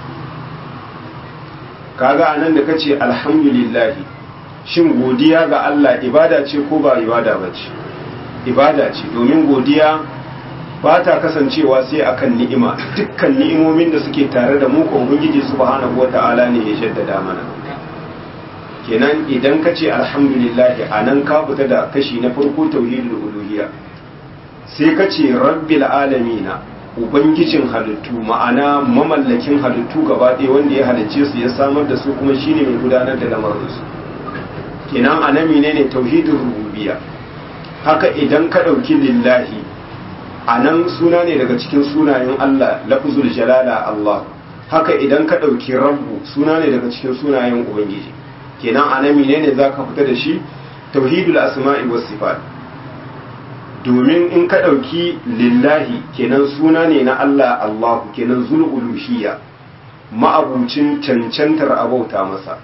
kaga anan da kace alhamdulillahi shin godiya ga Allah ibada ce ko ba ibada bace ibada ce domin godiya ba ta kasancewa sai akan ni'ima dukkan ni'imomin da suke tare da mu ko ubangiji subhanahu wata'ala ne ya jaddada mana kenan idan ka ce alhamdulillahi a nan ka fita da kashi na farko tauhidul uluhiyya sai ka ce rabbil alamina ubangijin halittu ma'ana mamallakin halittu gaba ɗaya wanda ya halicce su ya samar da su kuma shine mai gudanar da lamarinsu kenan a nan menene tauhidul rububiyya haka idan ka ɗauki lillahi a nan suna ne daga cikin sunayen Allah lafzul jalala Allah haka idan ka ɗauki rabbu suna ne daga cikin sunayen ubangiji kenan a nan ne za ka fita da shi tauhidul asma'i was sifat domin in ka ɗauki lillahi kenan suna ne na Allah Allahu kenan zul uluhiyya ma'abucin cancantar abauta masa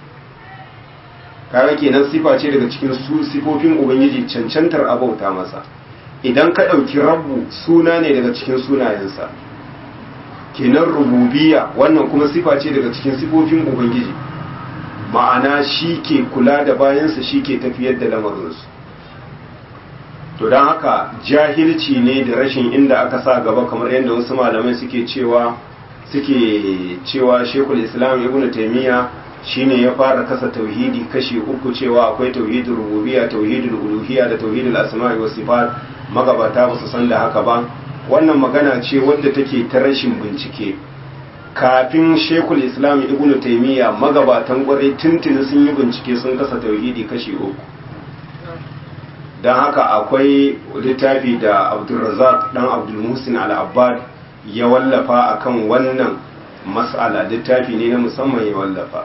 kaga kenan sifa ce daga cikin su sifofin ubangiji cancantar abauta masa idan ka ɗauki rabbu suna ne daga cikin sunayensa kenan rububiya wannan kuma sifa ce daga cikin sifofin ubangiji ma'ana shi ke kula da bayansa shi ke tafiyar da lamarinsu to don haka jahilci ne da rashin inda aka sa gaba kamar yadda wasu malamai suke cewa suke cewa shekul islam ibn taimiyya shine ya fara kasa tauhidi kashi uku cewa akwai tauhidul rububiyya tauhidul uluhiyya da tauhidul asma'i was sifat magabata ba su san da haka ba wannan magana ce wadda take ta rashin bincike kafin shekul islam ibn taimiyya magabatan kwarai tuntuni sun yi bincike sun kasa tauhidi kashi uku don haka akwai littafi da abdulrazak dan abdulmusin al-abbad ya wallafa akan wannan mas'ala littafi ne na musamman ya wallafa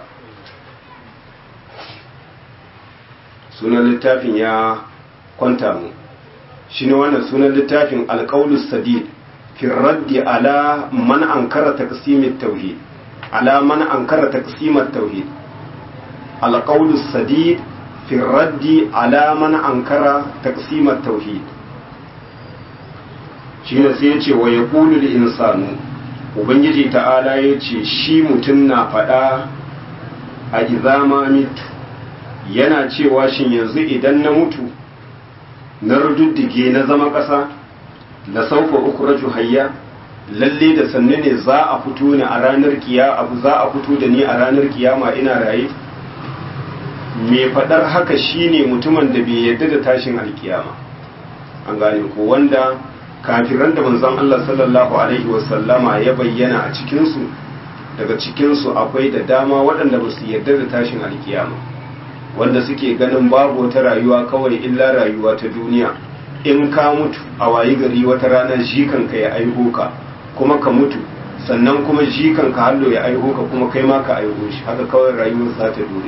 sunan littafin ya kwanta mu shi ne wannan sunan littafin alƙaulus sadid fi raddi ala man ankara taqsimit tauhid ala man ankara taqsimat tauhid alƙaulus sadid fi raddi ala man ankara taqsimat tauhid shi ne sai ya ce wa yaqulu lil insanu ubangiji ta'ala ya ce shi mutum na faɗa a izama mitu yana cewa shin yanzu idan na mutu na rududdige na zama ƙasa da saufa uku raju hayya lalle da sannu ne za a fito ni a ranar kiya abu za a fito da ni a ranar kiyama ina raye me faɗar haka shine mutumin da bai yarda da tashin alkiyama an gane ko wanda kafiran da manzon Allah sallallahu alaihi wasallama ya bayyana a cikinsu daga cikinsu akwai da dama waɗanda ba su yarda da tashin alkiyama wanda suke ganin babu wata rayuwa kawai illa rayuwa ta duniya in ka mutu a wayi gari wata rana jikanka ya aiho ka kuma ka mutu sannan kuma jikanka hallo ya aiho ka kuma kai ma ka aiho shi haka kawai rayuwar za ta dore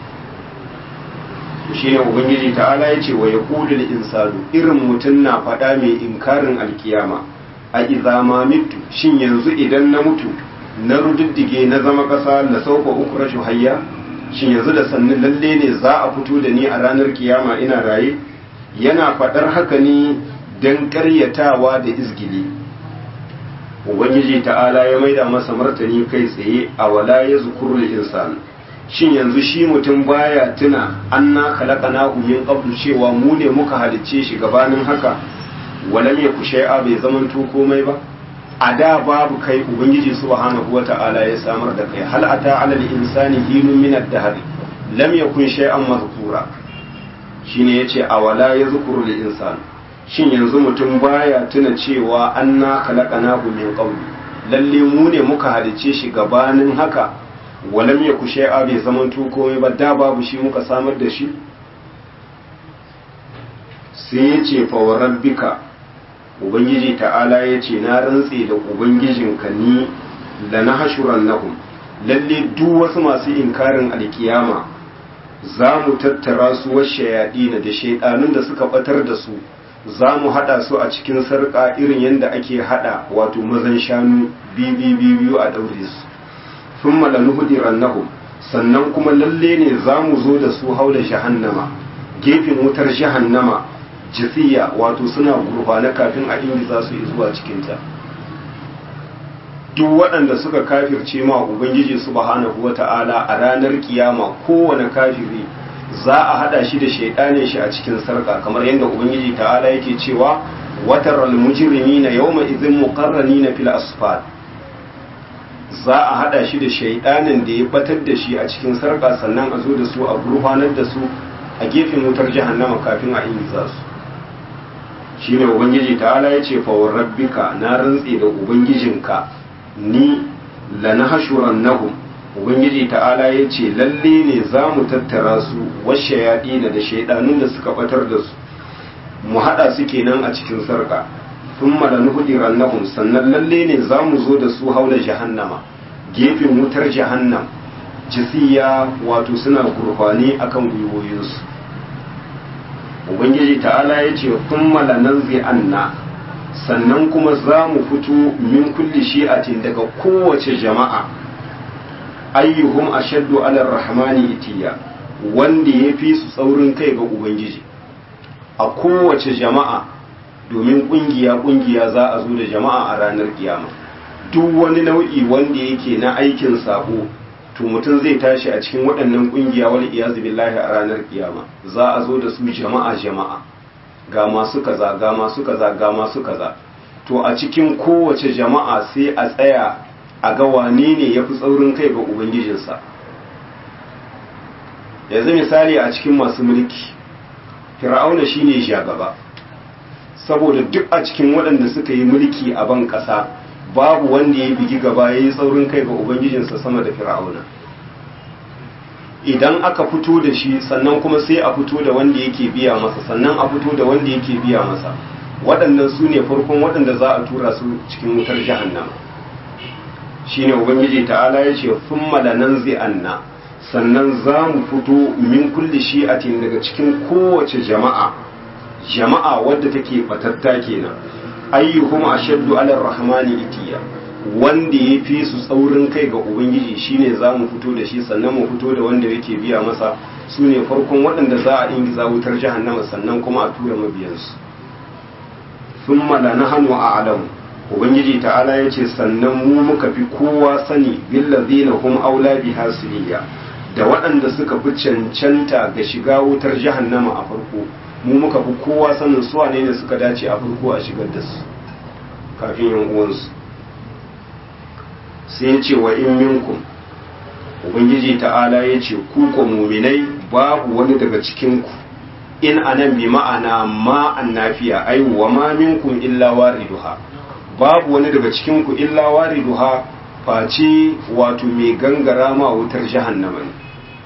shi ne ubangiji ta'ala ya ce wa ya kulul insanu irin mutum na faɗa mai inkarin alkiyama a izama mitu shin yanzu idan na mutu na rududdige na zama ƙasa na sauka uku rashin hayya shin yanzu da sannin lalle ne za a fito da ni a ranar kiyama ina raye yana faɗar haka ne don ƙaryatawa da izgili ubangiji ta'ala ya maida masa martani kai tsaye a wala ya zukuru insan shin yanzu shi mutum baya tuna anna khalaqnahu min qablu cewa mu ne muka halicce shi gabanin haka walam yaku shay'a bai zamanto komai ba a da babu kai ubangiji subhanahu wata'ala ya samar da kai hal ata ala al-insani hinun min ad-dahr lam yakun shay'an mazkura shine yace awala yazkuru lil-insan shin yanzu mutum baya tuna cewa anna khalaqnahu min qablu lalle mu ne muka halice shi gabanin haka walam yaku shay'a bai zamanto komai ba da babu shi muka samar da shi sai yace fa rabbika ubangiji ta'ala ya ce na rantse da ubangijinka ni da na hashuran nahum lalle duk wasu masu inkarin alkiyama za mu tattara su washe yaɗi da shaidanun da suka batar da su za mu haɗa su a cikin sarƙa irin yadda ake haɗa wato mazan shanu biyu a ɗaure su sun malanu hudiran nahum sannan kuma lalle ne za mu zo da su haula jahannama gefen wutar jahannama jisiya wato suna gurfana kafin a ingiza su zuwa cikinta duk waɗanda suka kafirce ma ubangiji subhanahu wata'ala a ranar kiyama kowane kafiri za a hada shi da shaidanin shi a cikin sarka kamar yadda ubangiji ta'ala yake cewa watar almujrimina yawma idhin muqarranina fil asfal za a hada shi da shaidanin da ya batar da shi a cikin sarka sannan a zo da su a gurfanar da su a gefen wutar jahannama kafin a ingiza su shine ubangiji ta'ala ya ce fawar rabbika na rantse da ubangijinka ni lanahshuran nahum ubangiji ta'ala ya ce lalle ne za mu tattara su washe yaɗi da shaidanun da suka batar da su mu haɗa su kenan a cikin sarka thumma lanuhdirannahum sannan lalle ne zamu zo da su haula jahannama gefen wutar jahannam jisiya wato suna gurfani akan gwiwoyinsu ubangiji ta'ala ya ce thumma lananzi anna sannan kuma za mu fito min kulli shi'atin daga kowace jama'a ayyuhum ashaddu ala rahmani itiya wanda ya fi su tsaurin kai ga ubangiji a kowace jama'a domin kungiya kungiya za a zo da jama'a a ranar kiyama duk wani nau'i wanda yake na aikin sabo to mutum zai tashi a cikin waɗannan kungiya wal iyazu billahi a ranar kiyama za a zo da su jama'a jama'a ga masu kaza ga masu kaza ga masu kaza to a cikin kowace jama'a sai a tsaya a ga wane ne ya fi tsaurin kai ga ubangijinsa yanzu misali a cikin masu mulki fir'auna shine shagaba saboda duk a cikin waɗanda suka yi mulki a ban ƙasa babu wanda ya bigi gaba ya yi tsaurin kai ga ubangijinsa sama da fir'auna idan aka fito da shi sannan kuma sai a fito da wanda yake biya masa sannan a fito da wanda yake biya masa waɗannan su ne farkon waɗanda za a tura su cikin wutar jahannama shine ubangiji ta'ala ya ce thumma lananzi'anna sannan za mu fito min kulli shi'atin daga cikin kowace jama'a jama'a wadda take batatta kenan ayyuhum ashaddu ala rahmani itiya wanda ya fi su tsaurin kai ga ubangiji shine za mu fito da shi sannan mu fito da wanda yake biya masa su ne farkon waɗanda za a ingiza wutar jahannama sannan kuma a tura mabiyansu sun malana hannu a alamu ubangiji ta'ala ya ce sannan mu muka fi kowa sani billazina hum aula biha siliya da waɗanda suka fi cancanta ga shiga wutar jahannama a farko mu muka fi kowa sanin su wane ne suka dace a farko a shigar da su kafin yan uwansu sai ya ce wa in minkum ubangiji ta'ala ya ce ku ko muminai babu wani daga cikinku in anan bi ma'ana ma annafiya ai wa ma minkum illa wariduha babu wani daga cikinku illa wariduha face wato mai gangara ma wutar jahannama ne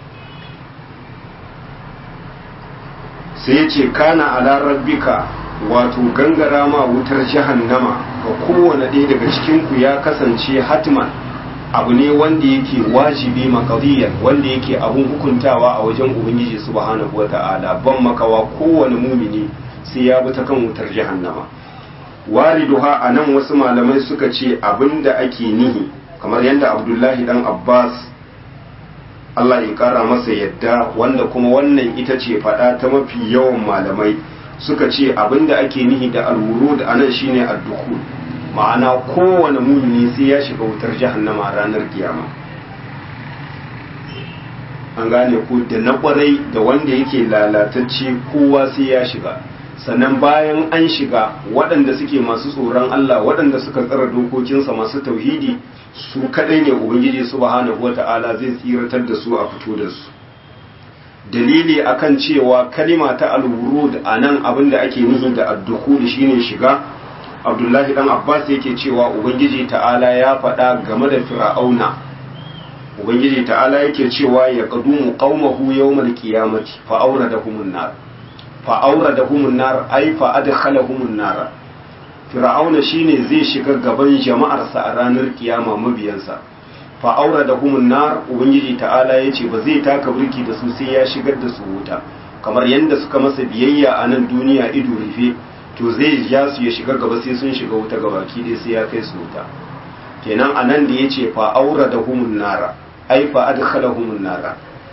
sai ya ce kana ala rabbika wato gangara ma wutar jahannama ga kowane ɗaya daga cikinku ya kasance hatman abu ne wanda yake wajibi makadiyar wanda yake abun hukuntawa a wajen ubangiji subhanahu wata'ala ban makawa kowane mumini sai ya bi ta kan wutar jahannama wariduha a nan wasu malamai suka ce abin da ake nihi kamar yadda abdullahi dan abbas allah ya kara masa yadda wanda kuma wannan ita ce faɗa ta mafi yawan malamai suka ce abin da ake nihi da alwurud a nan shine addukul ma'ana kowane mumini sai ya shiga wutar jahannama a ranar kiyama an gane ku da na kwarai da wanda yake lalatacce kowa sai ya shiga sannan bayan an shiga waɗanda suke masu tsoron Allah waɗanda suka tsara dokokinsa masu tauhidi su kaɗai ne ubangiji subhanahu wata'ala zai tsiratar da su a fito da su dalili akan cewa kalima ta al-wurud anan abinda ake nihi da ad-dukhul shine shiga abdullahi dan abbas yake cewa ubangiji ta'ala ya faɗa game da fir'auna ubangiji ta'ala yake cewa ya qadumu qaumahu yawmal qiyamati fa awradahumun nar fa awradahumun nar ay fa adkhalahumun nar fir'auna shine zai shiga gaban jama'arsa a ranar kiyama mabiyansa fa awradahumun nar ubangiji ta'ala yace ba zai taka burki da su sai ya shigar da su wuta kamar yanda suka masa biyayya a nan duniya ido rufe to zai ja su ya shiga gaba sai sun shiga wuta gabaki dai sai ya kai su wuta kenan anan da yace fa aura da humun nara ai fa adkhala humun nara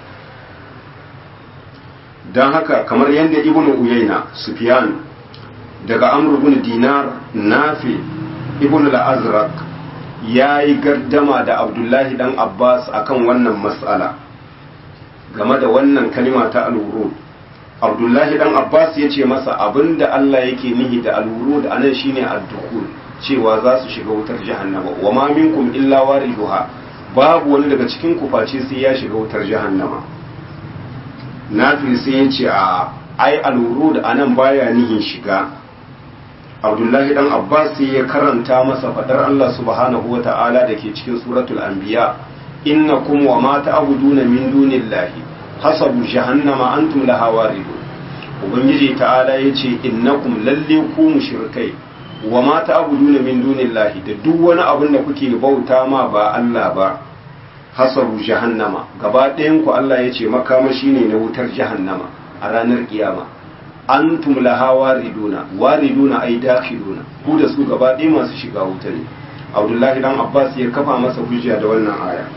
dan haka kamar yadda ibnu uyayna sufyan daga amr ibn dinar nafi ibnu al-azraq yayi gardama da abdullahi dan abbas akan wannan mas'ala game da wannan kalima ta al-wurud abdullahi dan abbas ya ce masa abinda allah yake nihi da alwurud anan shine ad-dukhul cewa za su shiga wutar jahannama wa ma minkum illa wariduha babu wani daga cikin ku face sai ya shiga wutar jahannama nafi sai ya ce a ai alwurud anan baya nihin shiga abdullahi dan abbas sai ya karanta masa fadar allah subhanahu wata'ala da ke cikin suratul anbiya innakum wa ma ta'buduna min dunillahi hasabu jahannama antum laha waridun ubangiji ta'ala yace innakum lalle ku mushrikai wa ma ta'buduna min dunillahi da duk wani abin da kuke bauta ma ba Allah ba hasabu jahannama gaba ɗayan ku Allah ya ce makamashi ne na wutar jahannama a ranar kiyama antum laha wariduna wariduna ay dakhiluna ku da su gaba ɗaya masu shiga wuta ne Abdullahi dan Abbas ya kafa masa hujja da wannan aya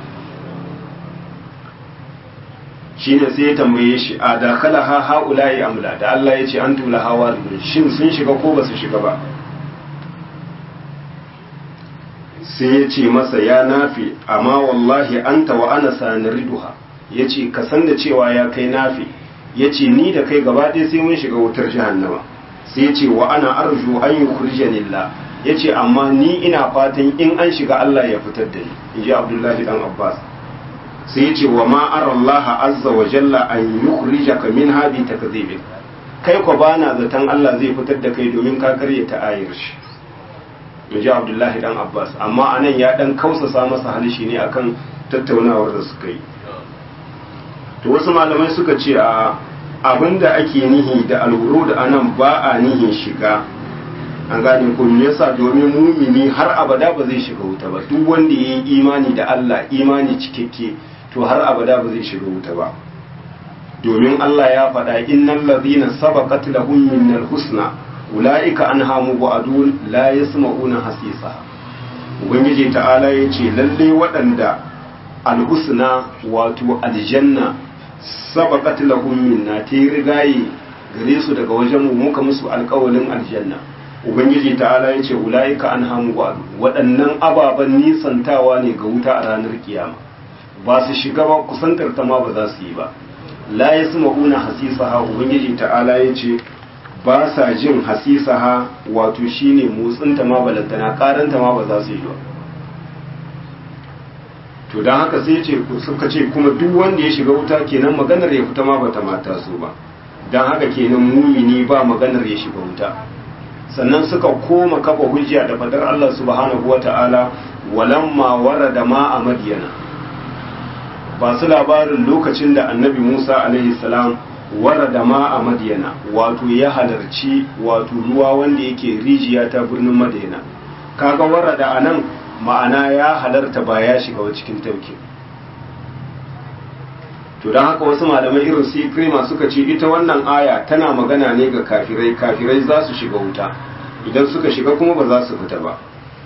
shine sai ya tambaye shi a dakala ha haula'i amla da Allah ya ce antum laha waridun shin sun shiga ko ba su shiga ba sai ya ce masa ya nafi amma wallahi anta wa ana sanariduha ya ce ka san da cewa ya kai nafi ya ce ni da kai gaba ɗaya sai mun shiga wutar jahannama sai ya ce wa ana arju an yi kurjanillah ya ce amma ni ina fatan in an shiga Allah ya fitar da ni in ji abdullahi dan abbas sai ya ce wa ma arallaha azza wa jalla an yukhrijaka min hadi takdhibik kai ko bana zaton Allah zai fitar da kai domin ka karya ta ayar shi in ji abdullahi dan abbas amma anan ya dan kausasa masa halishi ne akan tattaunawar da suka yi to wasu malamai suka ce a abinda ake nihi da alwuru da anan ba a nihin shiga an gane ko me yasa domin mumini har abada ba zai shiga wuta ba duk wanda ya yi imani da Allah imani cikakke to har abada ba zai shiga wuta ba domin Allah ya faɗa innal ladhina sabaqat lahum minnal husna ulaika anha mubadun la yasma'una hasisa ubangiji ta'ala yace lalle waɗanda alhusna wato aljanna sabaqat lahum minna ta rigaye gare su daga wajen mu muka musu alƙawalin aljanna ubangiji ta'ala yace ulaika anha mubadun waɗannan ababan nisantawa ne ga wuta a ranar kiyama ba su shiga ba kusantar ta ma ba za su yi ba la yasma'una hasisaha ubangiji ta'ala yace ba sa jin hasisaha wato shine motsinta ma balantana karanta ma ba za su yi ba to don haka sai ce suka ce kuma duk wanda ya shiga wuta kenan maganar ya fita ma bata mata su ba don haka kenan mumini ba maganar ya shiga wuta sannan suka koma kafa hujja da fadar Allah subhanahu wata'ala walamma warada ma a madiyana ba su labarin lokacin da annabi Musa alaihi salam warada ma a madiyana wato ya halarci wato ruwa wanda yake rijiya ta birnin madiyana kaga warada a nan ma'ana ya halarta ba ya shiga wa cikin tauki to don haka wasu malamai irin su ikrima suka ce ita wannan aya tana magana ne ga kafirai kafirai za su shiga wuta idan suka shiga kuma ba za su fita ba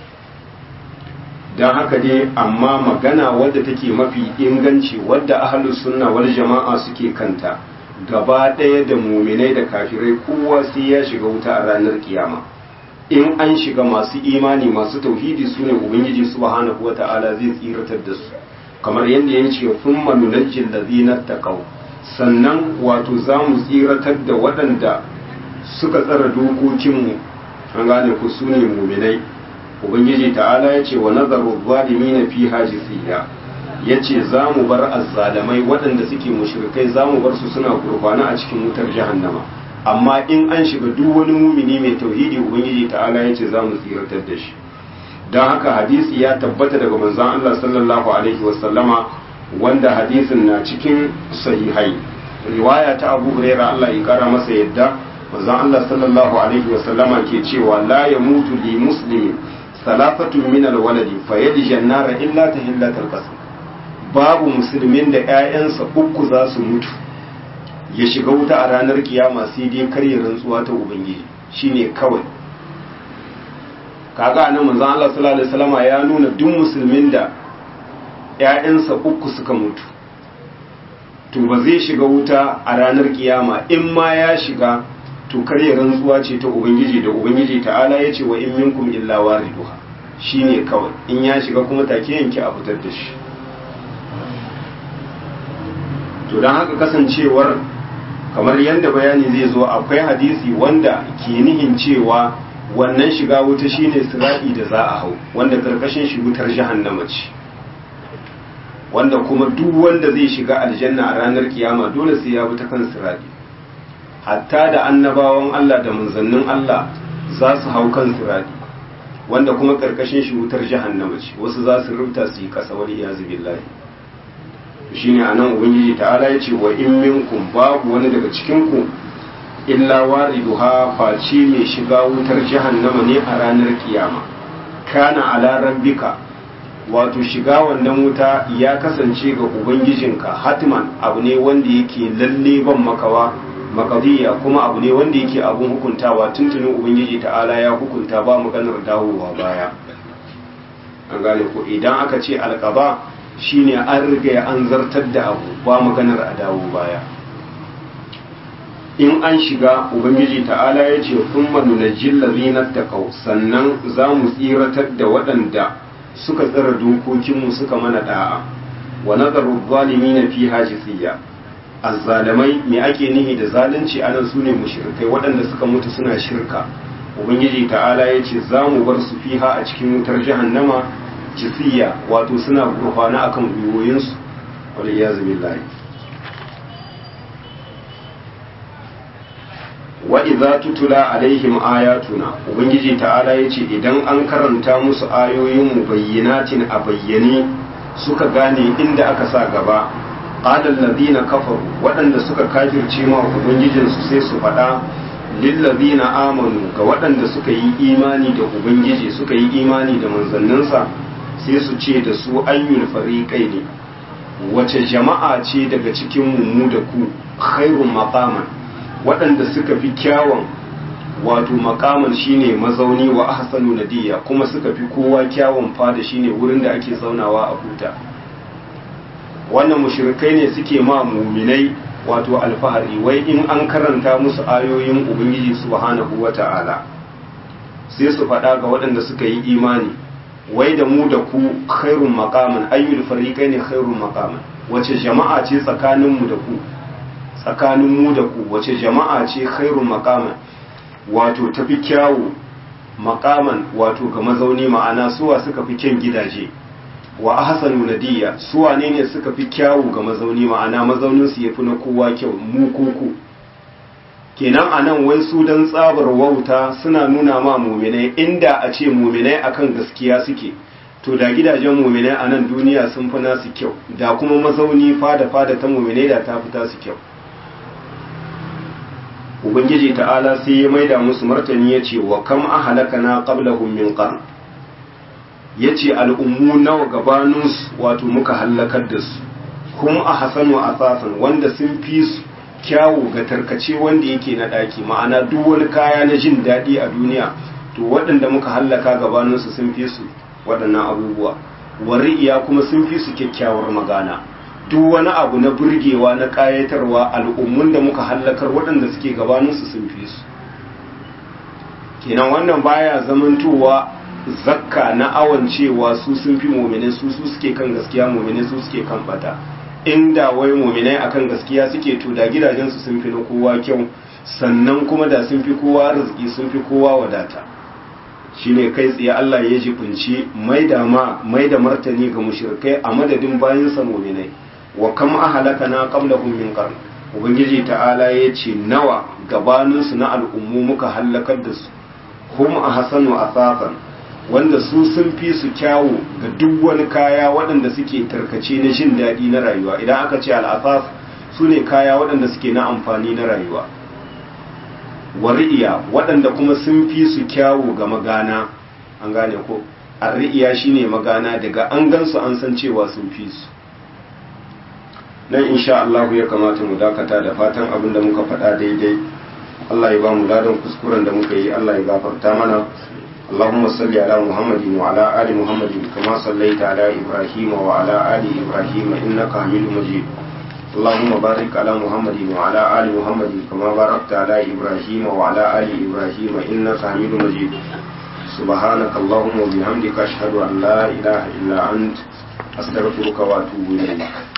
don haka dai amma magana wadda take mafi inganci wadda ahlus sunna wal jama'a suke kanta gaba ɗaya da muminai da kafirai kowa sai ya shiga wuta a ranar kiyama in an shiga masu imani masu tauhidi su ne ubangiji subhanahu wata'ala zai tsiratar da su kamar yadda ya ce sun manunajjin da zinar taƙau sannan wato za mu tsiratar da waɗanda suka tsara dokokinmu an gane ku su ne muminai ubangiji ta'ala ya ce wa nazaru zalimi na fi hajisiya ya ce za mu bar azzalamai waɗanda suke mushrikai za mu bar su suna gurfana a cikin wutar jahannama amma in an shiga duk wani mumini mai tauhidi ubangiji ta'ala ya ce za mu tsiratar da shi don haka hadisi ya tabbata daga manzon Allah sallallahu alaihi wasallama wanda hadisin na cikin sahihai riwaya ta Abu Hurairah Allah ya kara masa yadda manzon Allah sallallahu alaihi wasallama ke cewa la yamutu li muslimin salafatun min alwaladi fayadji an-nara illa tahillatal qasam babu musulmin da ƴaƴansa uku za su mutu ya shiga wuta a ranar kiyama sai dai karya rantsuwa ta ubangiji shine kawai kaga nan manzon Allah sallallahu alaihi wasallama ya nuna duk musulmin da ƴaƴansa uku suka mutu to ba zai shiga wuta a ranar kiyama in ma ya shiga to karya rantsuwa ce ta ubangiji da ubangiji ta'ala ya ce wa in minkum illa wariduha shine kawai in ya shiga kuma take yanke a fitar da shi to don haka kasancewar kamar yadda bayani zai zo akwai hadisi wanda ke nihin cewa wannan shiga wuta shine sira'i da za a hau wanda karkashin shi wutar jahannama ce wanda kuma duk wanda zai shiga aljanna a ranar kiyama dole sai ya bi ta kan sira'i hatta da annabawan Allah da manzannin Allah za su hau kan sira'i wanda kuma karkashin shi wutar jahannama ce wasu za su rubuta su yi kasa wal iyazu billahi shine anan ubangiji ta'ala ya ce wa in minkum babu wani daga cikin ku illa wariduha face mai shiga wutar jahannama ne a ranar kiyama kana ala rabbika wato shiga wannan wuta ya kasance ga ubangijinka hatman abu ne wanda yake lalle ban makawa makadiyya kuma abu ne wanda yake abun hukuntawa tuntunin ubangiji ta'ala ya hukunta ba maganar dawowa baya an gane ko idan aka ce alƙaba shine an riga an zartar da abu ba maganar a dawo baya in an shiga ubangiji ta'ala ya ce kun manunajin lazinar da kau sannan za mu tsiratar da waɗanda suka tsira dokokinmu suka mana da'a wa nazaru zalimi na fi hajisiya azzalamai me ake nihi da zalunci anan su ne mushrikai waɗanda suka mutu suna shirka ubangiji ta'ala ya ce za mu bar su fiha a cikin wutar jahannama jisiya wato suna gurfana akan gwiwoyinsu wal iyazu billahi wa idza tutula alaihim ayatuna ubangiji ta'ala yace idan an karanta musu ayoyin mu bayyinatin a bayyane suka gane inda aka sa gaba qala alladhina kafaru waɗanda suka kafirce ma ubangijin su sai su faɗa lil ladina amanu ga waɗanda suka yi imani da ubangiji suka yi imani da manzanninsa sai su ce da su ayyul fariqaini wace jama'a ce daga cikin mu da ku khairun maqaman waɗanda suka fi kyawun wato makaman shine mazauni wa ahsanu nadiya kuma suka fi kowa kyawun fada shine wurin da ake zaunawa a huta wannan mushrikai ne suke ma muminai wato alfahari wai in an karanta musu ayoyin ubangiji subhanahu wata'ala sai su faɗa ga waɗanda suka yi imani wai da mu da ku khairun maqaman ayyul fariqaini khairun maqaman wace jama'a ce tsakaninmu da ku tsakanin mu da ku wace jama'a ce khairun maqaman wato tafi kyawu maqaman wato ga mazauni ma'ana suwa suka fi kyan gidaje wa ahsanu nadiya suwa ne ne suka fi kyawu ga mazauni ma'ana mazaunin su yafi na kowa kyau mu koko kenan anan wai su dan tsabar wauta suna nuna ma muminai inda a ce muminai akan gaskiya suke to da gidajen muminai a nan duniya sun fi nasu kyau da kuma mazauni fada fada ta muminai da ta fi tasu kyau ubangiji ta'ala sai ya maida musu martani ya ce wa kam ahalakana qablahum min qarn ya ce al'ummu nawa gabaninsu wato muka hallakar da su kuma a hasanu asasan wanda sun fi su kyawu ga tarkace wanda yake na ɗaki ma'ana duk wani kaya na jin daɗi a duniya to waɗanda muka hallaka gabaninsu sun fi su waɗannan abubuwa wari'iya kuma sun fi su kyakkyawar magana duk wani abu na burgewa na ƙayatarwa al'ummun da muka hallakar waɗanda suke gabaninsu sun fi su kenan wannan baya zamantowa zakka na awon cewa su sun fi mumine su su suke kan gaskiya mumine su suke kan bata inda wai muminai akan gaskiya suke to da gidajensu sun fi na kowa kyau sannan kuma da sun fi kowa arziki sun fi kowa wadata shine kai tsaye Allah ya jibinci mai da ma mai da martani ga mushrikai a madadin bayan sa muminai wa kam ahlakana qablahum min qarn ubangiji ta'ala ya ce nawa gabaninsu na al'ummu muka hallakar da su hum ahsanu asasan wanda su sun fi su kyawu ga duk wani kaya waɗanda suke tarkace na jin daɗi na rayuwa idan aka ce al'asas su ne kaya waɗanda suke na amfani na rayuwa wari'iya waɗanda kuma sun fi su kyawu ga magana an gane ko arri'iya shine magana daga an gansu an san cewa sun fi su nan insha Allah ya kamata mu dakata da fatan abin da muka faɗa daidai Allah ya ba mu ladan kuskuren da muka yi Allah ya gafarta mana اللهم صل على محمد وعلى آل محمد كما صليت على إبراهيم وعلى آل إبراهيم إنك حميد مجيد اللهم بارك على محمد وعلى آل محمد كما باركت على إبراهيم وعلى آل إبراهيم إنك حميد مجيد سبحانك اللهم وبحمدك أشهد أن لا إله إلا أنت أستغفرك وأتوب إليك